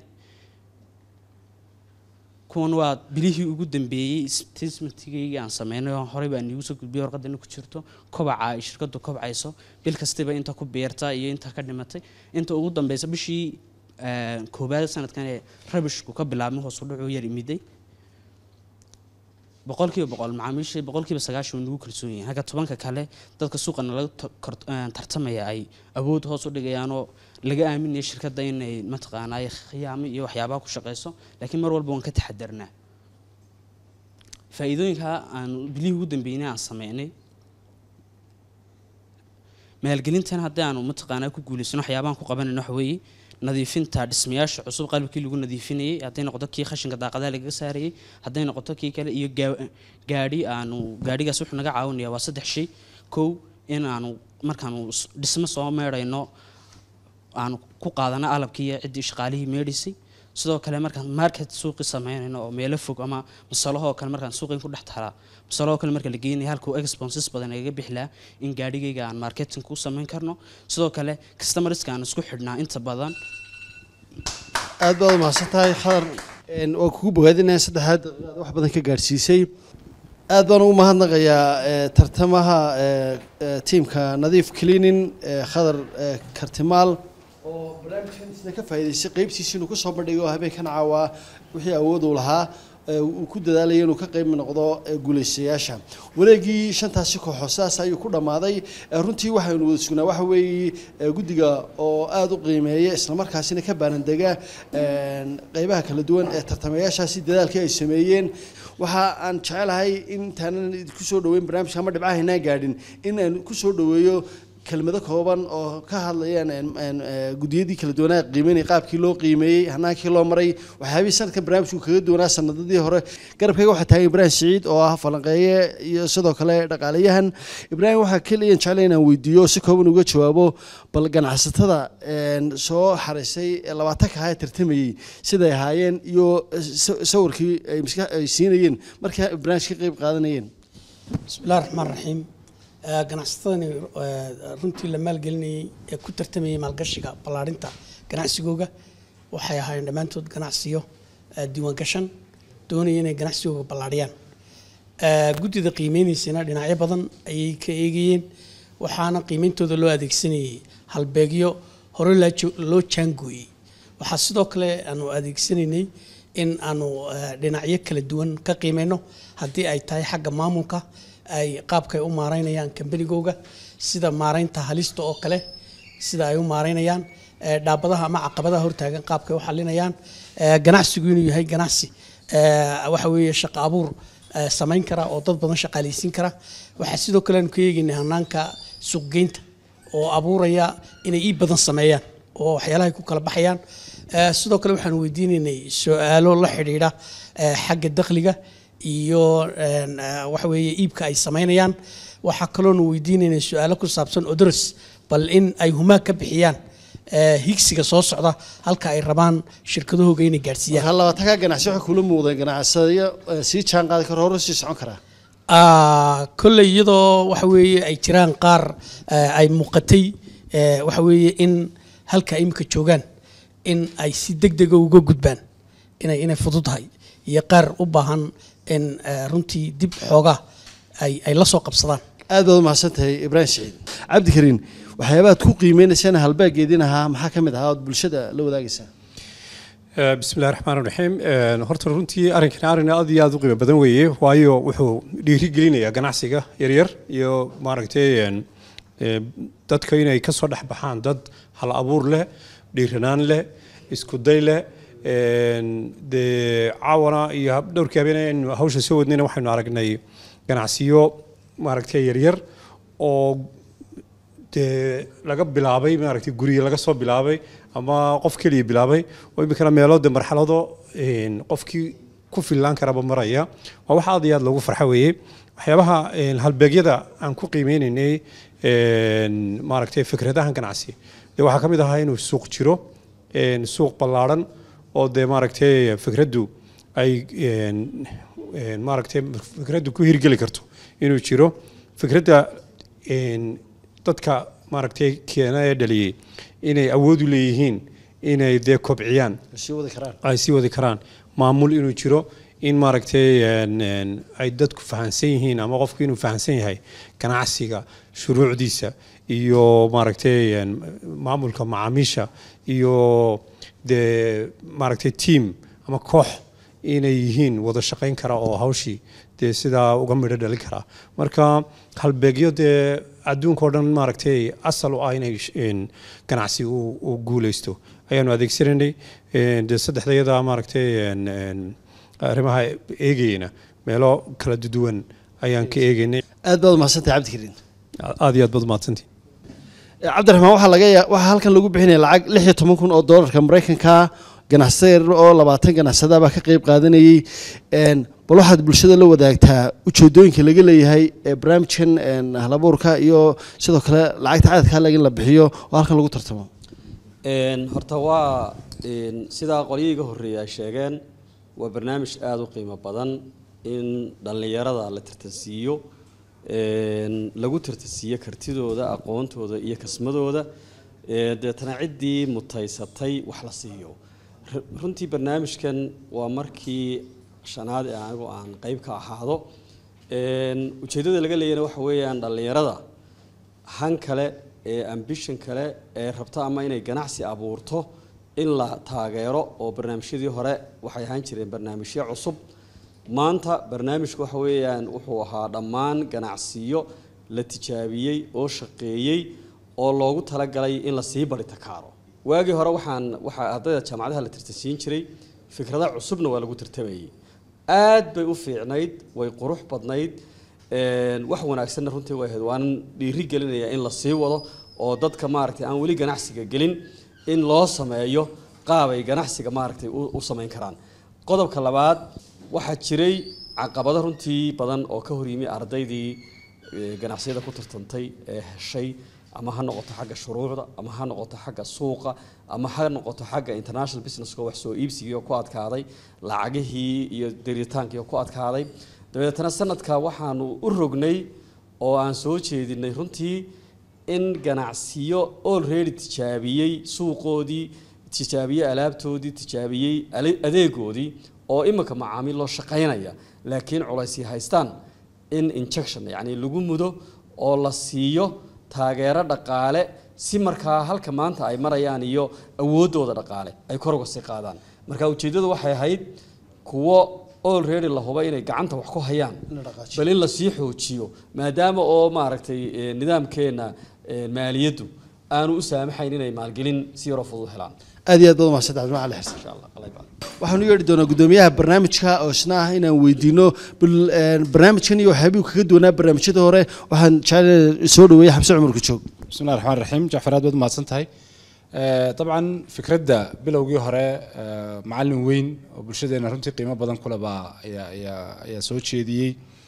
kuwan waa bilihii ugu dambeeyey statementigayga aan sameynay oo horey baan iigu soo gudbiyay warqadana ku jirto kobaca ay shirkadu kobcayso bil kastiba inta ku beerta iyo inta ka dhimatay inta ugu dambeysa bishii eh, koobaad sanadkan ee rabishku ka bilaabmay hoos u dhacu yar imiday boqolkiiba boqol macaamiisha boqolkiiba sagaashan way nagu kalsoon yihiin halka tobanka kale dadka suuqana laga to- kor- eh, tartamaya ay awood hoos u dhigayaanoo laga aaminaya shirkadda inay mataqaanaa khiyaamo iyo waxyaabaha ku shaqeyso laakiin mar walba waan ka taxadarnaa faa'iidooyinka aan bilihii ugu dambeynay aan sameynay maalgelintan haddii aanu mataqaanaa ku guulaysano waxyaabahan ku qabanayno waxa weeye nadiifinta dhismayaasha cusub qalabkii lagu nadiifinayay hadday noqoto kii khashinka daaqadaha lagaga saarayay hadday noqoto kii kale iyo gaa- gaadhi aanu gaadhigaas wuxuu naga caawinaya waa saddex shay kow in aanu markaanu s- dhismo soo meedhayno aanu ku qaadano alabkii iyo ciddii shaqaalihii meedhisay sidoo kale markaan market suuqi sameynayno oo meelo fog ama masalahoo kale markaan suuqin ku dhex talaa masalahoo kale marka la geenaya halkuu expenses badan igaga bixilaa in gaadhigayga aan marketing ku sameyn karno sidoo kale customerska aan isku xidhnaa inta badan aad baad umahadsan tahay khadar een, waa kugu bogaadinaya saddexaad daqiiqaad wax badan ka gaadhsiisay aad baan ugu mahadnaqayaa ee, tartamaha ee, ee, tiimka nadiif cleaning ee, khadar ee, kartimaal oo barnaamijkan isna ka faa'iidaystay qeybtiisa inuu kusoo bandhigo habeenkan caawaa wixii awood uu lahaa ee, uu ku dadaalaya inuu ka qayb noqdo ee, guulaystayaasha wareegii shantaasi kooxood sidaas ayuu ku dhammaaday ee, runtii waxaynu wada sugnaa waxa weeye ee, guddiga oo aada u qiimeeya islamarkaasina ka baanandega een, qeybaha kala duwan ee tartamayaashaasi dadaalkii ay sameeyeen waxa aan jecelahay intaanan ku soo dhaweyn barnaamijka ama dhibcahaynaan gaadhin in aan ku soo dhaweeyo kelmado kooban oo ka hadlayaan een, een, ee, gudiyadii kala duwanaa qiimeynay qaabkii loo qiimeeyey hanaankii loo maray waxyaabihii sanadkan barnaamijku kaga duwanaa sanadadii hore garabkayga waxaa taagan ibraahim siciid oo ah falanqeeye iyo sidoo kale dhaqaalayahan ibraahim waxaa keliyan jeclay inaan weydiiyo si kooban uga jawaabo bal ganacsatada een, soo xarisay ee labaatanka ahaa ee tartamayey siday ahaayeen iyo sa- sawirkii ay maska ay siinayeen markii ay barnaamijka ka qayb qaadanayeen بسم الله الرحمن الرحيم آه، ganacsatadani آه، runtii la maalgelinayay ee ku tartamayay maalgashiga ballaarinta ganacsigooga waxay ahaayeen dhammaantood ganacsiyo آه، diiwaan gashan doonaya inay ganacsigooga ballaariyaan آه، guddida qiimeynaysana dhinacyo badan ayay ka eegayeen waxaana qiimeyntooda loo adeegsanayay halbeegyo hore laa jo- loo jaangooyey waxaa sidoo kale aanu adeegsanaynay in aanu eh, dhinacyo kala duwan ka qiimeyno haddii ay tahay xagga maamulka ay qaabkay u maareynayaan kambanigooga sida maareynta halista oo kale sida ay u maareynayaan eh, dhaabadaha ama caqabadaha hortaagan qaabkay u xalinayaan eh, ganacsigu inuu yahay ganacsi eh, waxa weeye shaqo abuur eh, samayn kara oo dad badan shaqaaleysiin kara waxaa sidoo kale aanu ka eegaynay hanaanka suuqgeynta oo abuuraya inay ii badan sameeyaan oo waxyaalaha ay ku kala baxayaan Eh, sidoo kale waxaan weydiinaynay su-aalo la xidhiidha eh, xagga dakhliga iyo een, eh, waxa weeye iibka ay samaynayaan waxaa kaloonu weydiinaynay su-aalo ku saabsan odoros bal in ay humaa ka bixiyaan eh, higsiga soo socda halka ay rabaan shirkadahooga inay gaadhsiiyaan marka labaatanka ganacsi waxay kula muuqdeen ganacsadayo eh, sii jaan qaadi karo hore sii socon karaa Ah, kolley iyadoo waxa weeye ay jiraan qaar eh, ay muuqatay eh, waxa weeye in halka imika joogaan in ay si degdega uga gudbaan inay inay fududahay iyo qaar u baahan in eh, runtii dib xoogaa ay ay la soo qabsadaan aad baad umahadsan tahay ibraahim siciid cabdikariin waxyaabaad ku qiimeynaysaan halbaageedin ahaa maxaa ka mid ahaa ood bulshada la wadaagaysaa Eh, bismi illahi raxmaan raxiim Eh, horta runtii arrinkan arrin aad iyo aad u qiimo badan weeye waayo wuxuu dhiirigelinayaa ganacsiga yaryar iyo maaragtay en, eh, dadka inay kasoo dhex baxaan dad hal abuur leh dhiiranaan leh isku day leh Een, dee caawana iyo hab- dhowrkii habeen aynu hawsha soo wadnayna waxaynu aragnay ganacsiyo maaragtay yaryar oo dee laga bilaabay maaragtay guriga laga soo bilaabay ama qof keliya bilaabay oo iminkana meelo de marxalado een, qofkii ku fillaan karaba maraya waa wax aad iyo aad loogu farxo weeye waxyaabaha een, halbeegyada aan ku qiimeynaynay een, maaragtay fikradahan ganacsi dee waxaa ka mid ahaa inuu suuq jiro een, suuq ballaadhan oo dee maaragtay fikraddu ay een, een, maaragtay fikraddu ku hirgeli karto inuu jiro fikradda een, dadka maaragtay keena ee dhaliyey inay awood u leeyihiin inay dee kobciyaan sii wadi karaan ay sii wadi karaan maamul inuu jiro in maaragtay een, een, ay dadku fahansan yihiin ama qofku inuu fahansan yahay ganacsiga shuruucdiisa iyo maaragtay een, maamulka macaamiisha iyo dee maaragtay team ama koox inay yihiin wada shaqayn kara oo hawshii dee sidaa uga midho dhalin kara marka halbeegyo dee adduunka oo dhan maaragtay asal u ah inay sh- een, ganacsi uu uu guuleysto ayaanu adeegsanaynay Een, dee saddexdayada maaragtay een, een, arrimaha eegayna meelo kala duwan ayaan ka eegaynay aad baad umahadsantahay cabdikariin aad iyo aad baad umahadsantihin Eh, cabdiraxmaan waxaa laga yaa waxaa halkan lagu bixinaya lacag lix iyo toban kun oo doolarka maraykanka ganacsade yar oo labaatan ganacsada baa ka qayb qaadanayay Een, bal waxaad bulshada la wadaagtaa ujeedooyinka laga leeyahay ee barnaamijkan een, halabuurka iyo sidoo kale lacagta cadadka halaga in la bixiyo oo halkan lagu tartamo Een, horta waa een, sidaa qolyihii horreeyay ay sheegeen waa barnaamij aada u qiimo badan in dhallinyarada la tartansiiyo een, lagu tartansiiyo kartidooda aqoontooda iyo kasmadooda ee, deetana ciddii mutaysatay wax la siiyo Ru- runtii barnaamijkan waa markii shanaad ee anigu aan qeyb ka ahaado Een, ujeeddada laga leeyana waxa weeyaan dhallinyarada han kale ee ambition kale ee rabta ama inay ganacsi abuurto in la taageero oo barnaamijyadii hore waxay ahaan jireen barnaamijyo cusub maanta barnaamijku waxa weeyaan wuxuu ahaa dhammaan ganacsiyo la tijaabiyey oo shaqeeyey oo loogu talagalay in la sii baritakaaro waagii hore waxaan waxaa ardayda jaamacadaha la tartansiin jiray fikrada cusubna waa lagu tartamayay aad bay u fiicnayd way qurux badnayd een, wax wanaagsanna runtii way ahayd waanan dhiiri gelinayaa in la sii wado oo dadka maaragtay aan weli ganacsiga gelin in loo sameeyo qaab ay ganacsiga maaragtay u u samayn karaan qodobka labaad waxaa jiray caqabado runtii badan oo ka hor yimi ardaydii ee, ganacsiyada ku tartantay ee heshay ama ha noqoto xagga shuruucda ama ha noqoto xagga suuqa ama ha noqoto xagga international businesska wax soo iibsigii oo ku adkaaday lacagihii iyo deritaankii oo ku adkaaday dabeetana sanadka waxaanu u rognay oo aan soo jeedinay runtii in ganacsiyo already tijaabiyey suuqoodii tijaabiyey alaabtoodii tijaabiyey ale- adeegoodii oo iminka macaamiil loo shaqaynaya laakiin culaysii haystaan in injection yacni lagu mudo oo la siiyo taageero dhaqaale si markaa halka maanta ay marayaan iyo awooddooda dhaqaale ay kor uga sii qaadaan marka ujeeddadu waxay ahayd kuwo already la huba inay gacanta wax ku hayaan bal in lasii xoojiyo maadaama oo maaragtay eh, nidaamkeena eh, maaliyaddu aanu u saamaxayn inay maalgelin si yaroo fudud helaan aad iyo aad baad umahadsantahay cabdiraxmaan cali xasan insha allah Allah ybaarك. waxaanu yeedhi doonaa guddoomiyaha barnaamijka oo isna ah inaan weydiino bal een, barnaamijkan iyo waxyaabihii kaga duwanaa barnaamijyada hore waxaan jecel soo dhaweeyay xamse cumar kujoog بسم الله الرحمن الرحيم جعفر aad baad mahadsan tahay Eh, dabcan fikradda bilowgii hore eh, macallin weyn oo bulshadeena runtii qiimo badan kule baa ayaa ayaa ayaa soo jeediyey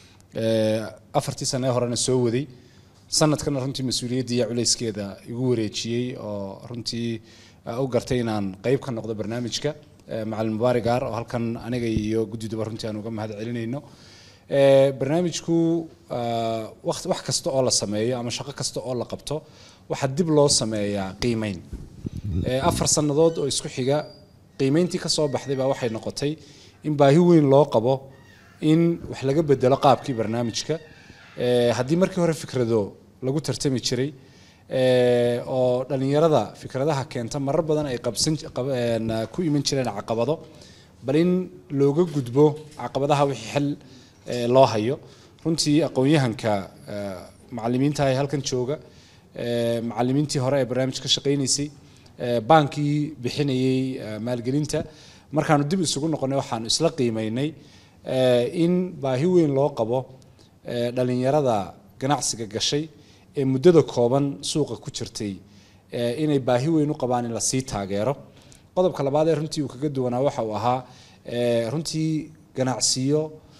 Eh, afartii sane ee horena soo waday sanadkana runtii mas-uuliyaddii iyo culayskeeda igu wareejiyey oo runtii eh, u gartay inaan qeyb ka noqdo barnaamijka Eh, macallin mubaarig aar oo halkan aniga iyo guddiduba runtii aan uga mahad celinayno Eh, barnaamijku ah, waqt wax kasta oo la sameeyo ama shaqo kasta oo la qabto waxaa dib loo sameeyaa qiimeyn Eh, afar sannadood oo isku xiga qiimeyntii ka soo baxday baa waxay noqotay in baahi weyn loo qabo in wax laga bedelo qaabkii barnaamijka Eh, haddii markii hore fikrado lagu tartami jiray eh, oo dhalinyarada fikradaha keenta marar badan ay qabsan qab- een, ku iman jireen caqabado bal in looga gudbo caqabadaha wixii xal eh, loo hayo runtii aqoon-yahanka eh, macallimiinta ee halkan jooga eh, macallimiintii hore ee barnaamij ka shaqaynaysay eh, baankii bixinayay eh, maalgelinta markaanu dib isugu noqonay waxaanu isla qiimeynay eh, in baahi weyn loo qabo eh, dhalinyarada ganacsiga gashay ee muddada kooban suuqa ku jirtay eh, inay baahi weyn u qabaan in lasii taageero qodobka labaad ee runtii uu kaga duwanaa waxa uu ahaa eh, runtii ganacsiyo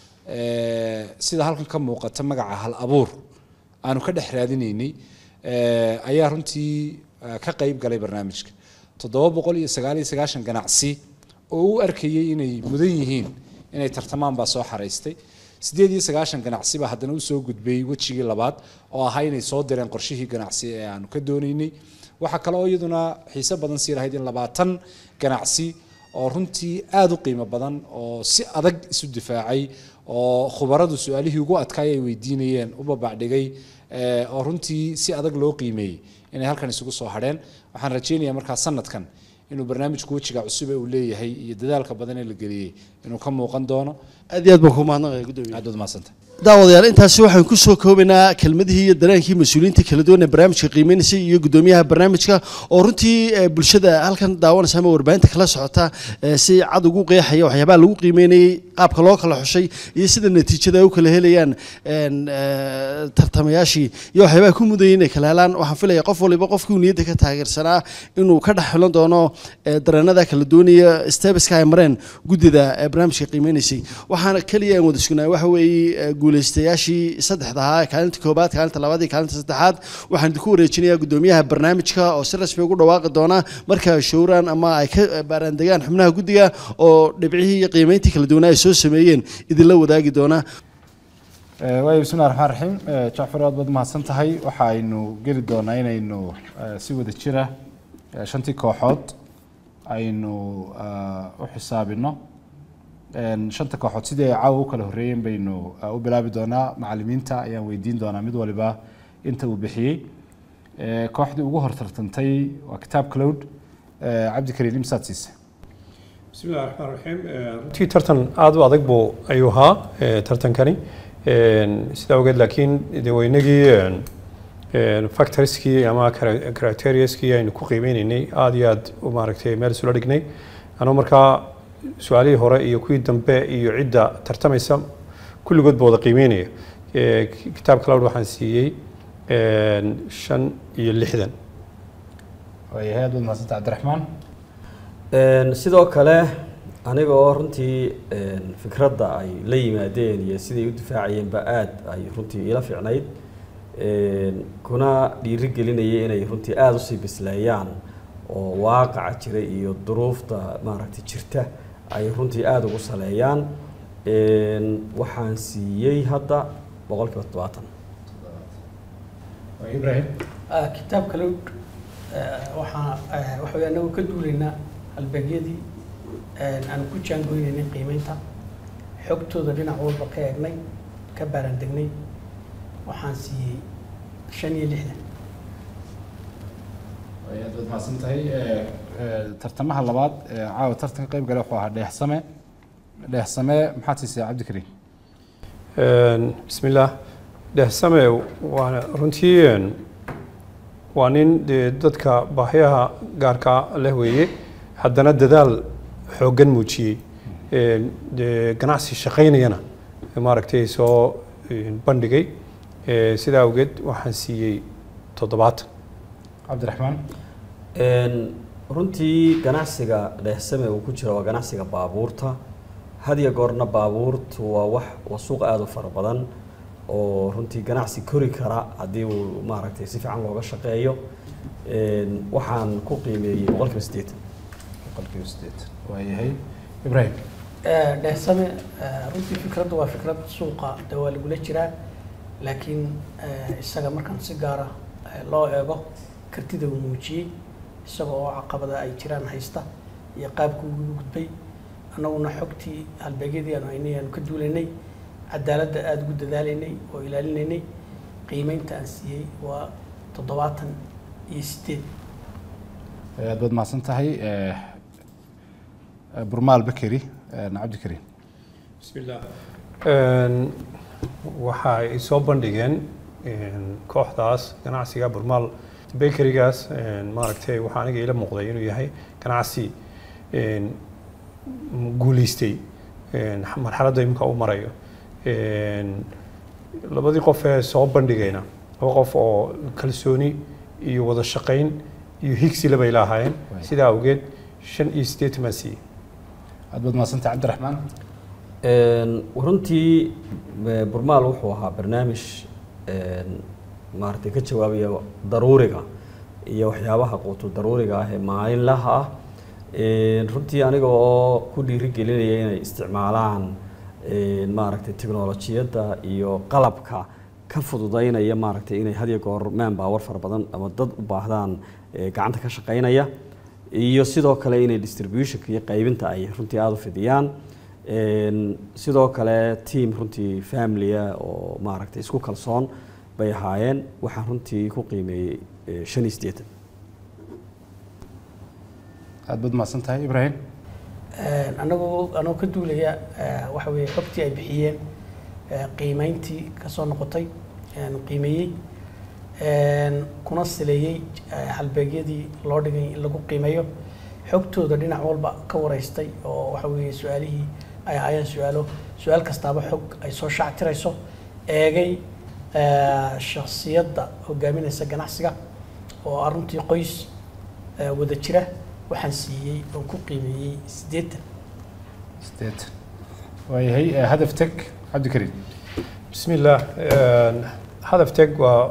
eh, sida halkan ka muuqata magaca hal abuur aanu ka dhex raadinaynay eh, ayaa runtii eh, ka qayb galay barnaamijka toddoba boqol iyo sagaal iyo sagaashan ganacsi oo u arkayay inay mudan yihiin inay tartamaan baa soo xaraystay sideed iyo sagaashan ganacsi baa haddana usoo gudbay wejigii labaad oo ahaa inay soo direen qorshihii ganacsi ee aanu ka doonaynay waxaa kale oo iyaduna xiise badan sii lahayd in labaatan ganacsi oo runtii aada u qiimo badan oo si adag isu difaacay oo khubaradu su-aalihii ugu adkaay ay weydiinayeen u babacdhigay eh, oo runtii si adag loo qiimeeyey inay halkan isugu soo hadheen waxaan rajaynayaa markaa sanadkan inuu barnaamijku wejiga cusub ee uu leeyahay iyo dadaalka badan ee la geliyey inuu ka muuqan doono aad iyo aad baan ku mahadnaqaya gudoomiye aad baad mahadsantay daawadayaal intaasi waxaan ku soo koobaynaa kelmadihii iyo dareenkii mas-uuliyiinta kala duwan ee barnaamijka qiimeynaysa iyo gudoomiyaha barnaamijka oo runtii eh, bulshada halkan daawanaysa ama warbaahinta kala socota eh, si cad ugu qeexaya waxyaabaha lagu qiimeynayey qaabka loo kala xushay iyo sida natiijada ay u kala helayaan een, eh, tartamayaashii iyo waxyaabaha ku mudayay inay kala helaan waxaan filaya qof waliba qofkii uu niyadda ka taageersanaa inuu ka dhex xulan doono eh, dareenada kala duwanaya stebeska ay mareen guddida ee barnaamijka qiimeynaysay waxaana keliya aan wada sugnaa waxa weeye eh, guuleystayaashii saddexda ahaa kaalinta koobaad kaalinta labaad iyo kaalinta saddexaad waxaan idinku wareejinayaa gudoomiyaha barnaamijka oo si rasmi ugu dhawaaqi doona marka ay showraan ama ay ka baaraandegaan xubnaha guddiga oo dhibcihii iyo qiimeyntii kala duwanaa ay soo sameeyeen idinla wadaagi doona Eh, waayo bismillahi raxmaan raxiim Eh, jacfar aad baad mahadsan tahay waxa aynu geli doonaa inaynu eh, si wada jira eh, shantii kooxood aynu eh, u xisaabino En, shanta kooxood sidii ay caawa u kala horreeyeen baynu eh, u bilaabi doonaa macallimiinta ayaan weydiin doonaa mid waliba inta uu bixiyey Eh, kooxdii ugu hortartantay waa kitaab cloud Eh, cabdikariin imsaad siise بسم الله الرحمن الرحيم runtii tartan aada u adag buu ayuu ahaa eh, tartankani Een, sidaa ogeed laakiin de waynagii factorskii ama chara- criteriaskii aynu ku qiimeynaynay aada iyo aada u maaragtay meel isula dhignay anuu markaa su-aalihii hore iyo kuwii dambe iyo cidda tartamaysa kulligood ba wada qiimeynaya Eh, ki- kitaab cloud waxaan siiyey een, shan iyo lixdan waayahay aad baad mahadsanta cabdiraxmaan Een, sidoo kale aniga oo runtii een, fikradda ay la yimaadeen iyo siday u difaacayeenba aad ay runtii ila fiicnayd Een, kuna dhiiri gelinayay inay runtii aada usii bisleeyaan oo waaqaca jira iyo duruufta maaragtay jirta ay runtii aada ugu saleeyaan Een, waxaan siiyey hadda boqolkiiba toddobaatan waa ibrahim Ah, kitaabka lowd waxaa ah, waxa weeye anagu ka duulaynaa halbeegyadii aan ku jaangoynaynay qiimeynta xogtooda dhinac walba ka eegnay ka baarandegnay waxaan siiyey shan iyo lixdan way aad baad mahadsan tahay Eh, eh, tartamaha labaad ee caawa tartanka qayb gale wuxuu ahaa dheexsame dheexsame maxaad siisay cabdikariim Een, bismillaah dhehsame waa runtii een, waa nin dee dadka baahiyaha gaarka leh weeye haddana dadaal xooggan muujiyey Een, dee ganacsi shaqaynayana maaragtay soo een, bandhigay Ee, sidaa awgeed waxaan siiyey toddobaatan cabdiraxmaan Een, runtii ganacsiga dheehsame uu ku jira waa ganacsiga baabuurta had iyo goorna baabuurtu waa wax waa suuq aada u fara badan oo runtii ganacsi kori kara haddii uu maaragtay si fiican looga shaqeeyo Een, waxaan ku qiimeeyey boqolkiiba siddeetan boqolkiiba sideetan waayahay ibrahim Eh, dheehsame eh, runtii fikraddu waa fikrad suuqa de waa lagula jiraa laakiin eh, isaga markaan si gaara eh, loo eego kartida uu muujiyey isaga oo caqabada ay jiraan haysta iyo qaabka ugu gudbay annaguna xogtii halbeegyadii aanu haynay aanu ka duulaynay cadaaladda aada ugu dadaalaynay oo ilaalinaynay qiimeynta aan siiyey waa toddobaatan iyo sideed Eh, aad baad mahadsan tahay Eh, eh, burmaal bakeri eh, cabdikariim bismillaah Een, waxa ay soo bandhigeen een, kooxdaas ganacsiga burmaal bakerygaas een, maaragtay waxaa aniga ila muuqday inuu yahay ganacsi een, guuleystay een, marxaladda imika u marayo Een, labadii qof ee soo bandhigayna laba qof oo kalsooni iyo wada shaqayn iyo higsi bay lahaayeen Waay. sidaa awgeed shan iyo siddeetan baan siiyey aad baad mahadsantahay cabdiraxmaan Een, runtii e, burmaal wuxuu ahaa barnaamij een, maaragtay ka jawaabaya daruuriga iyo waxyaabaha quutu daruuriga ah ee maalinlaha ah Een, runtii aniga oo ku dhiirigelinaya inay isticmaalaan een, maaragtay tiknolojiyadda iyo qalabka ka fududaynaya maaragtay inay had iyo goor manpower fara badan ama dad u baahdaan e, gacanta ka shaqaynaya iyo sidoo kale inay distributionka iyo qaybinta ay runtii aada u fidiyaan Een, sidoo kale team runtii familya oo maaragtay isku kalsoon bay ahaayeen waxaan runtii ku qiimeeyey eh, shan iyo siddeetan aad baad mahadsantahay ibrahim anagoo anoo ka duulaya eh, waxa weeye xogtii ay bixiyeen eh, qiimeyntii ka soo noqotay een, qiimeeyey een, kuna sileeyey eh, halbeegyadii loo dhigay in lagu qiimeeyo xogtooda dhinac walba ka wareystay oo waxa weeye su-aalihii ay ahaayeen su-aalo su-aal kastaaba xog ay soo shactirayso eegay eh, shakhsiyadda hogaaminaysa ganacsiga oo aruntii qoys eh, wada jira waxaan siiyey oo ku qiimeeyey siddeetan sideetan waayahay eh, hadaf teg cabdikariim بسم الله een, hadaf teg waa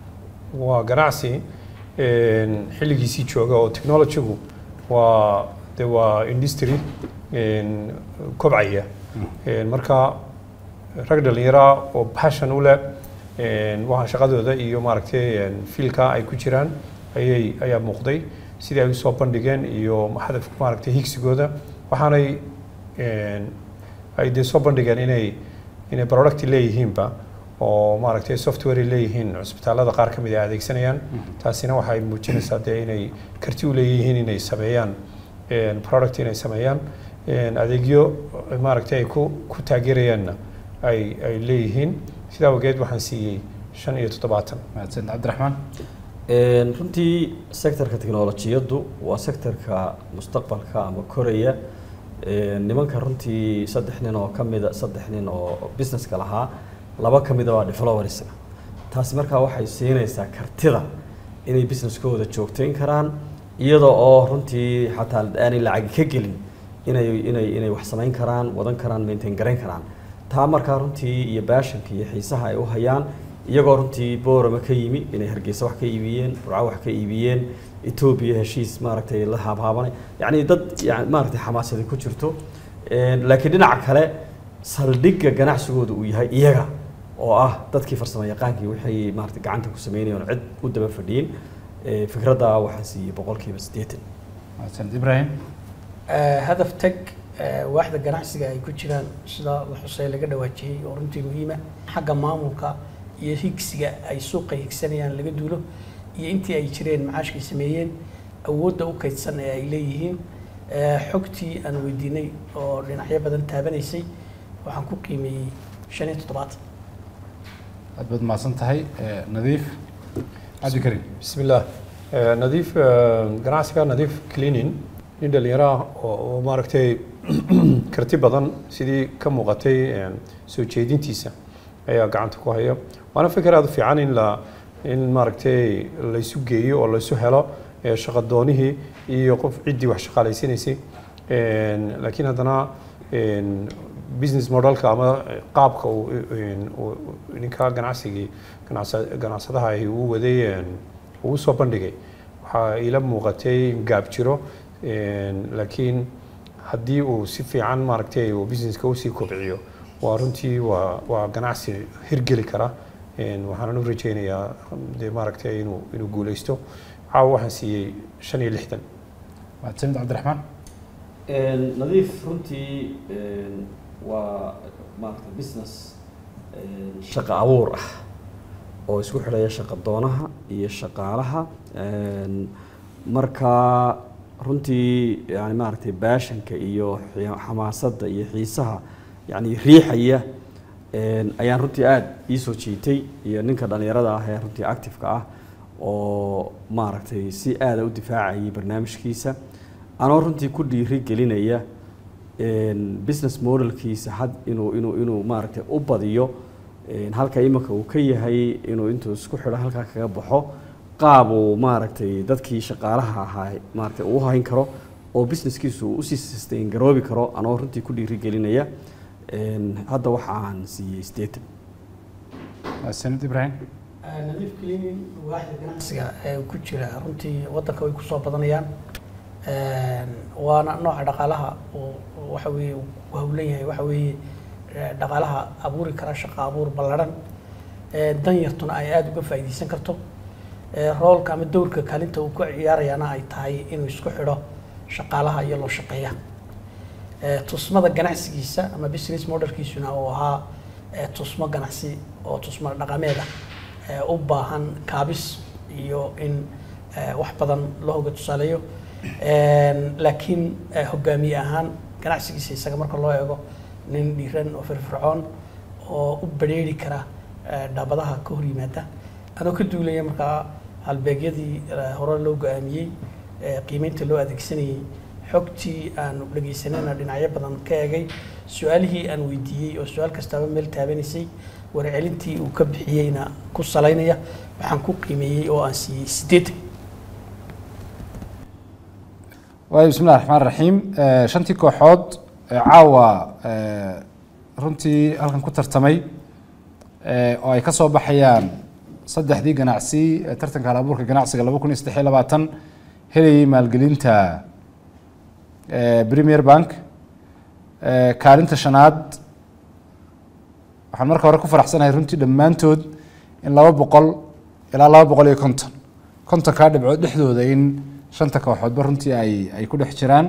waa ganacsi een, xilligiisii jooga oo technologygu waa de waa industry een, kobcaya Een, marka rag dhalinyara oo passion u leh een, waxa shaqadooda iyo maaragtay een, fiilka ay ku jiraan ayay ayaa muuqday sidii ay usoo bandhigeen iyo hadaf maaragtay higsigooda waxaanay een, ay dee soo bandhigeen inay inay product leeyihiinba oo maaragtay software ay leeyihiin cusbitaalada qaar ka mid ay adeegsanayaan taasina waxay muujinaysaa dee inay karti u leeyihiin inay sameeyaan een, product inay sameeyaan een, adeegyo maaragtay ay ku ku taageerayaanna ay ay leeyihiin sidaa awgeed waxaan siiyey shan iyo toddobaatan mahadsan cabdiraxmaan Een, runtii sectorka teknolojiyaddu waa sectorka mustaqbalka ama koraya Een, nimanka runtii saddex nin oo ka mida saddex nin oo businesska lahaa laba ka mida waa developerska taasi markaa waxay siinaysaa kartida inay businesskooda joogtayn karaan iyada oo runtii xataa aanay lacagi ka gelin inay inay inay wax samayn karaan wadan karaan maintain garayn karaan taa markaa runtii iyo baashanka iyo xiisaha ay u hayaan iyagoo runtii boorama ka yimi inay hargeysa wax ka iibiyeen burco wax ka iibiyeen etoobiya heshiis maaragtay la haabhaabanay yacni dad yani maaragtay xamaasadi ku jirto Een, laakiin dhinaca kale saldhigga ganacsigooda uu yahay iyaga oo ah dadkii farsamo yaqaankii waxay maaragtay gacanta ku sameynayeen oo cid u daba fadhiyin Ee, fikradda waxaan siiyey boqolkiiba siddeetan mahadsan ibrahim Eh, hadaf tag eh, waaxda ganacsiga ay ku jiraan sida la xusay laga dhawaajiyey oo runtii muhiima xagga maamulka iyo higsiga ay suuqa higsanayaan laga duulo iyo intii ay jireen macaashkay sameeyeen awoodda u kaydsan ee ay leeyihiin Eh, xogtii aan weydiinay oo dhinacyo badan taabanaysay waxaan ku qiimeeyey shan iyo toddobaatan aad baad mahadsan tahay Eh, nadiif cabdikariim بسم الله آه، نظيف آه، ganacsiga nadiif cleaning nin dhalinyaro ah oo oo maaragtay karti badan sidii ka muuqatay een, soo jeedintiisa ayaa gacanta ku haya waana fikir aad u fiican in la in maaragtay laysu geeyo oo laysu helo ee, shaqadoonihii iyo qof ciddii wax shaqaalaysiinaysay Een, laakiin haddana een, business modelka ama qaabka uu een, uu- uu ninka ganacsigii ganacsa- ganacsadaha ahi uu waday een, uu soo bandhigay waxaa ila muuqatay in gaab jiro een, laakiin haddii uu si fiican maaragtay uu businesska usii kobciyo waa runtii waa waa ganacsi hirgeli kara een, waxaanan u rajeynayaa dee maaragtay inuu inuu guuleysto caawa waxaan siiyey shan iyo lixdan mahadsanid cabdiraxmaan Een, nadiif runtii een, waa maaragtay business een, shaqo abuur ah oo isku xidhaya shaqo doonaha iyo shaqaalaha Een, marka runtii yani maaragtay baashanka iyo xi- xamaasadda iyo xiisaha yani riixaya een, ayaan runtii aada ii soo jiitay iyo ninka dhalinyarada ah ee runtii active-ka ah oo maaragtay si aada u difaacayay barnaamijkiisa anoo runtii ku dhiiri gelinaya een, business modelkiisa had inuu inuu inuu maaragtay u badiyo een, halka imika uu ka yahay inuu intuu isku xidho halkaa kaga baxo qaab uu maaragtay dadkii shaqaalaha ahaa maaragtay uu hayn karo oo businesskiisu uu usii sustain garoobi karo anoo runtii ku dhiirigelinaya Een, hadda waxa aan siiyey sideetan sanid ibrahim nadiif cleaning waaxda ganacsiga ee ku jira runtii wadanka way kusoo badanayaan Een, waana nooca dhaqaalaha uu waxa weeye uu ku hawlan yahay waxa weeye eh, dhaqaalaha abuuri kara shaqo abuur ballaran Ee, danyartuna ay aada uga faa'iidaysan karto Ee, roolka ama dowrka kaalinta uu ku ciyaarayana ay tahay inuu isku xidho shaqaalaha iyo loo shaqeeya Ee, tusmada ganacsigiisa ama business modelkiisuna uu ahaa ee, tusmo ganacsi oo tusmo dhaqameeda ee, u baahan kaabis iyo in ee, wax badan loo hoga tusaaleeyo Een, laakiin ee, hogaamiye ahaan ganacsigiisa isaga marka loo eego nin dhiiran oo firfircoon oo u badheeri kara ee, dhaabadaha ka hor yimaada anoo ka duulaya markaa halbeegyadii ee, hore loo go-aamiyey ee, qiimeynta loo adeegsanayey xogtii aanu dhegaysanayna dhinacyo badan ka eegay su-aalihii aan weydiiyey oo su-aal kastaaba meel taabanaysay warcelintii uu ka bixiyeyna ku salaynaya waxaan ku qiimeeyey oo aan siiyey sideetan waayo bismillahi raxmaan raxiim Eh, shantii kooxood ee caawa eh, runtii halkan ku tartamay eh, oo ay ka soo baxayaan saddexdii ganacsi ee tartanka hal abuurka ganacsiga laba kun iyo saddex iyo labaatan helayay maalgelinta eh, premier bank Eh, kaalinta shanaad waxaan marka hore ku faraxsanahay runtii dhammaantood in laba boqol ilaa laba boqol iyo konton kontonkaa dhibcood dhexdooda in shanta kooxoodba runtii ay ay ku dhex jiraan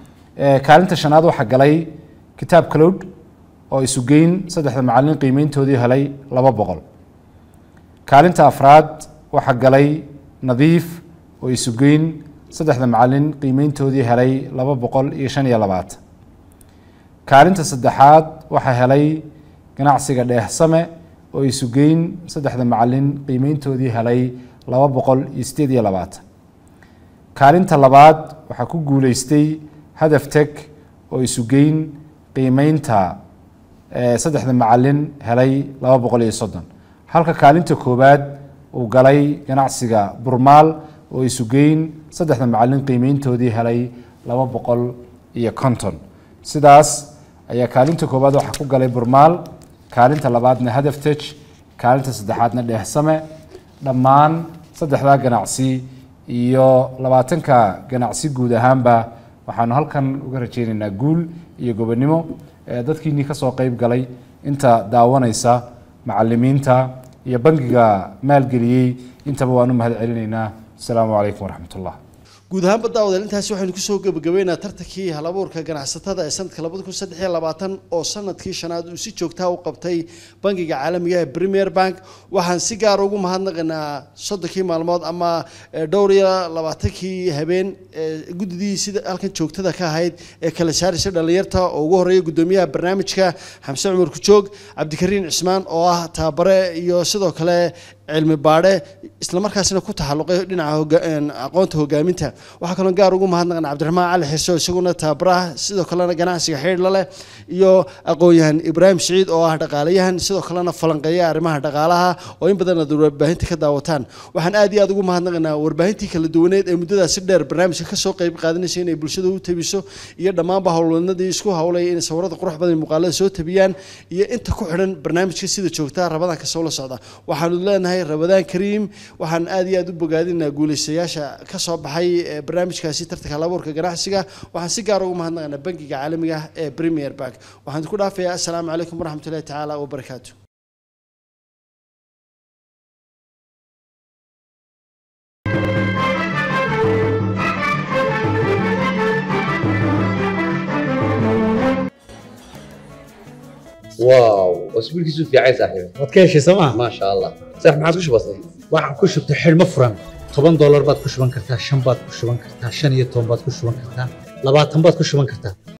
Eh, kaalinta shanaad waxaa galay kitaab cloud oo isu geyn saddexda macallin qiimeyntoodii helay laba boqol kaalinta afraad waxaa galay nadiif oo isu geyn saddexda macallin qiimeyntoodii helay laba boqol iyo shan iyo labaatan kaalinta saddexaad waxaa helay ganacsiga dheehsame oo isu geyn saddexda macallin qiimeyntoodii helay laba boqol iyo sideed iyo labaatan kaalinta labaad waxaa ku guuleystay hadaf teg oo isu geyn qiimeynta eh, saddexda macallin helay laba boqol iyo soddon halka kaalinta koowaad uu galay ganacsiga burmaal oo isu geyn saddexda macallin qiimeyntoodii helay laba boqol iyo konton sidaas ayaa kaalinta koowaad waxaa ku galay burmaal kaalinta labaadna hadaf tej kaalinta saddexaadna dheehsame dhammaan saddexdaa ganacsi iyo labaatanka ganacsi guud ahaanba waxaanu halkan uga rajaynaynaa guul iyo gobonimo ee dadkiinii kasoo qeyb galay inta daawanaysa macalimiinta iyo bangiga maalgeliyey intaba waanu mahad celinaynaa asalaamu calaykum waraxmat ullah guud ahaanba daawadeel intaasi waxaynu kusoo gebagabeynaa tartankii halabuurka ganacsatada ee sanadka labada kun saddex iyo labaatan oo sanadkii shanaad uu si joogtaa u qabtay bangiga caalamiga ee premier bank waxaan si gaar ugu mahadnaqaynaa soddonkii maalmood ama eh, dhowr iyo labaatankii habeen ee guddidii sida halkan joogtada ka ahayd ee kala saaraysa dhallinyarta oo ugu horeeya guddoomiyaha barnaamijka xamse cumar kujoog cabdikariin cismaan oo ah tababare iyo sidoo kale cilmi baadhe isla markaasina ku taxalluqay dhinaca hoga- een, aqoonta hogaaminta waxaa kaloo gaar ugu mahadnaqan cabdiraxmaan cali xirso isaguna tababaraha sidoo kalena ganacsiga xidhiidh leh iyo aqoon-yahan ibraahim siciid oo ah dhaqaalayahan sidoo kalena falanqeeya arrimaha dhaqaalaha oo in badan aad warbaahinta ka daawataan waxaan aad iyo aad ugu mahadnaqaynaa warbaahintii kala duwaneed ee muddadaas si dheer barnaamijka kasoo qeyb qaadanaysa inay bulshada u tabiso iyo dhammaanba howlwadnadii isku howlay inay sawirada qurux badan iyo muuqaalada soo tabiyaan iyo inta ku xidhan barnaamijka sida joogtaa rabadaan kasoo la socda waxaanu leenahay rabadaan kariim waxaan aad iyo aad u bogaadinaa guulaystayaasha ka soo baxay ee barnaamijkaasi tartanka halabuurka ganacsiga waxaan si gaar ugu mahadnaqaynaa bangiga caalamiga ah ee premier bank waxaan ku dhaafayaa assalaamu calaykum waraxmatullahi tacaala wabarakaatu واو اسبوع كيسو في عايز صاحبي waad ka heshay sooma ما شاء الله صح ما عاد وش بصير waxaan ku shubtay xidhmo furan toban doolar baad ku shuban kartaa shan baad ku shuban kartaa shan iyo toban baad ku shuban kartaa labaatan baad ku shuban kartaa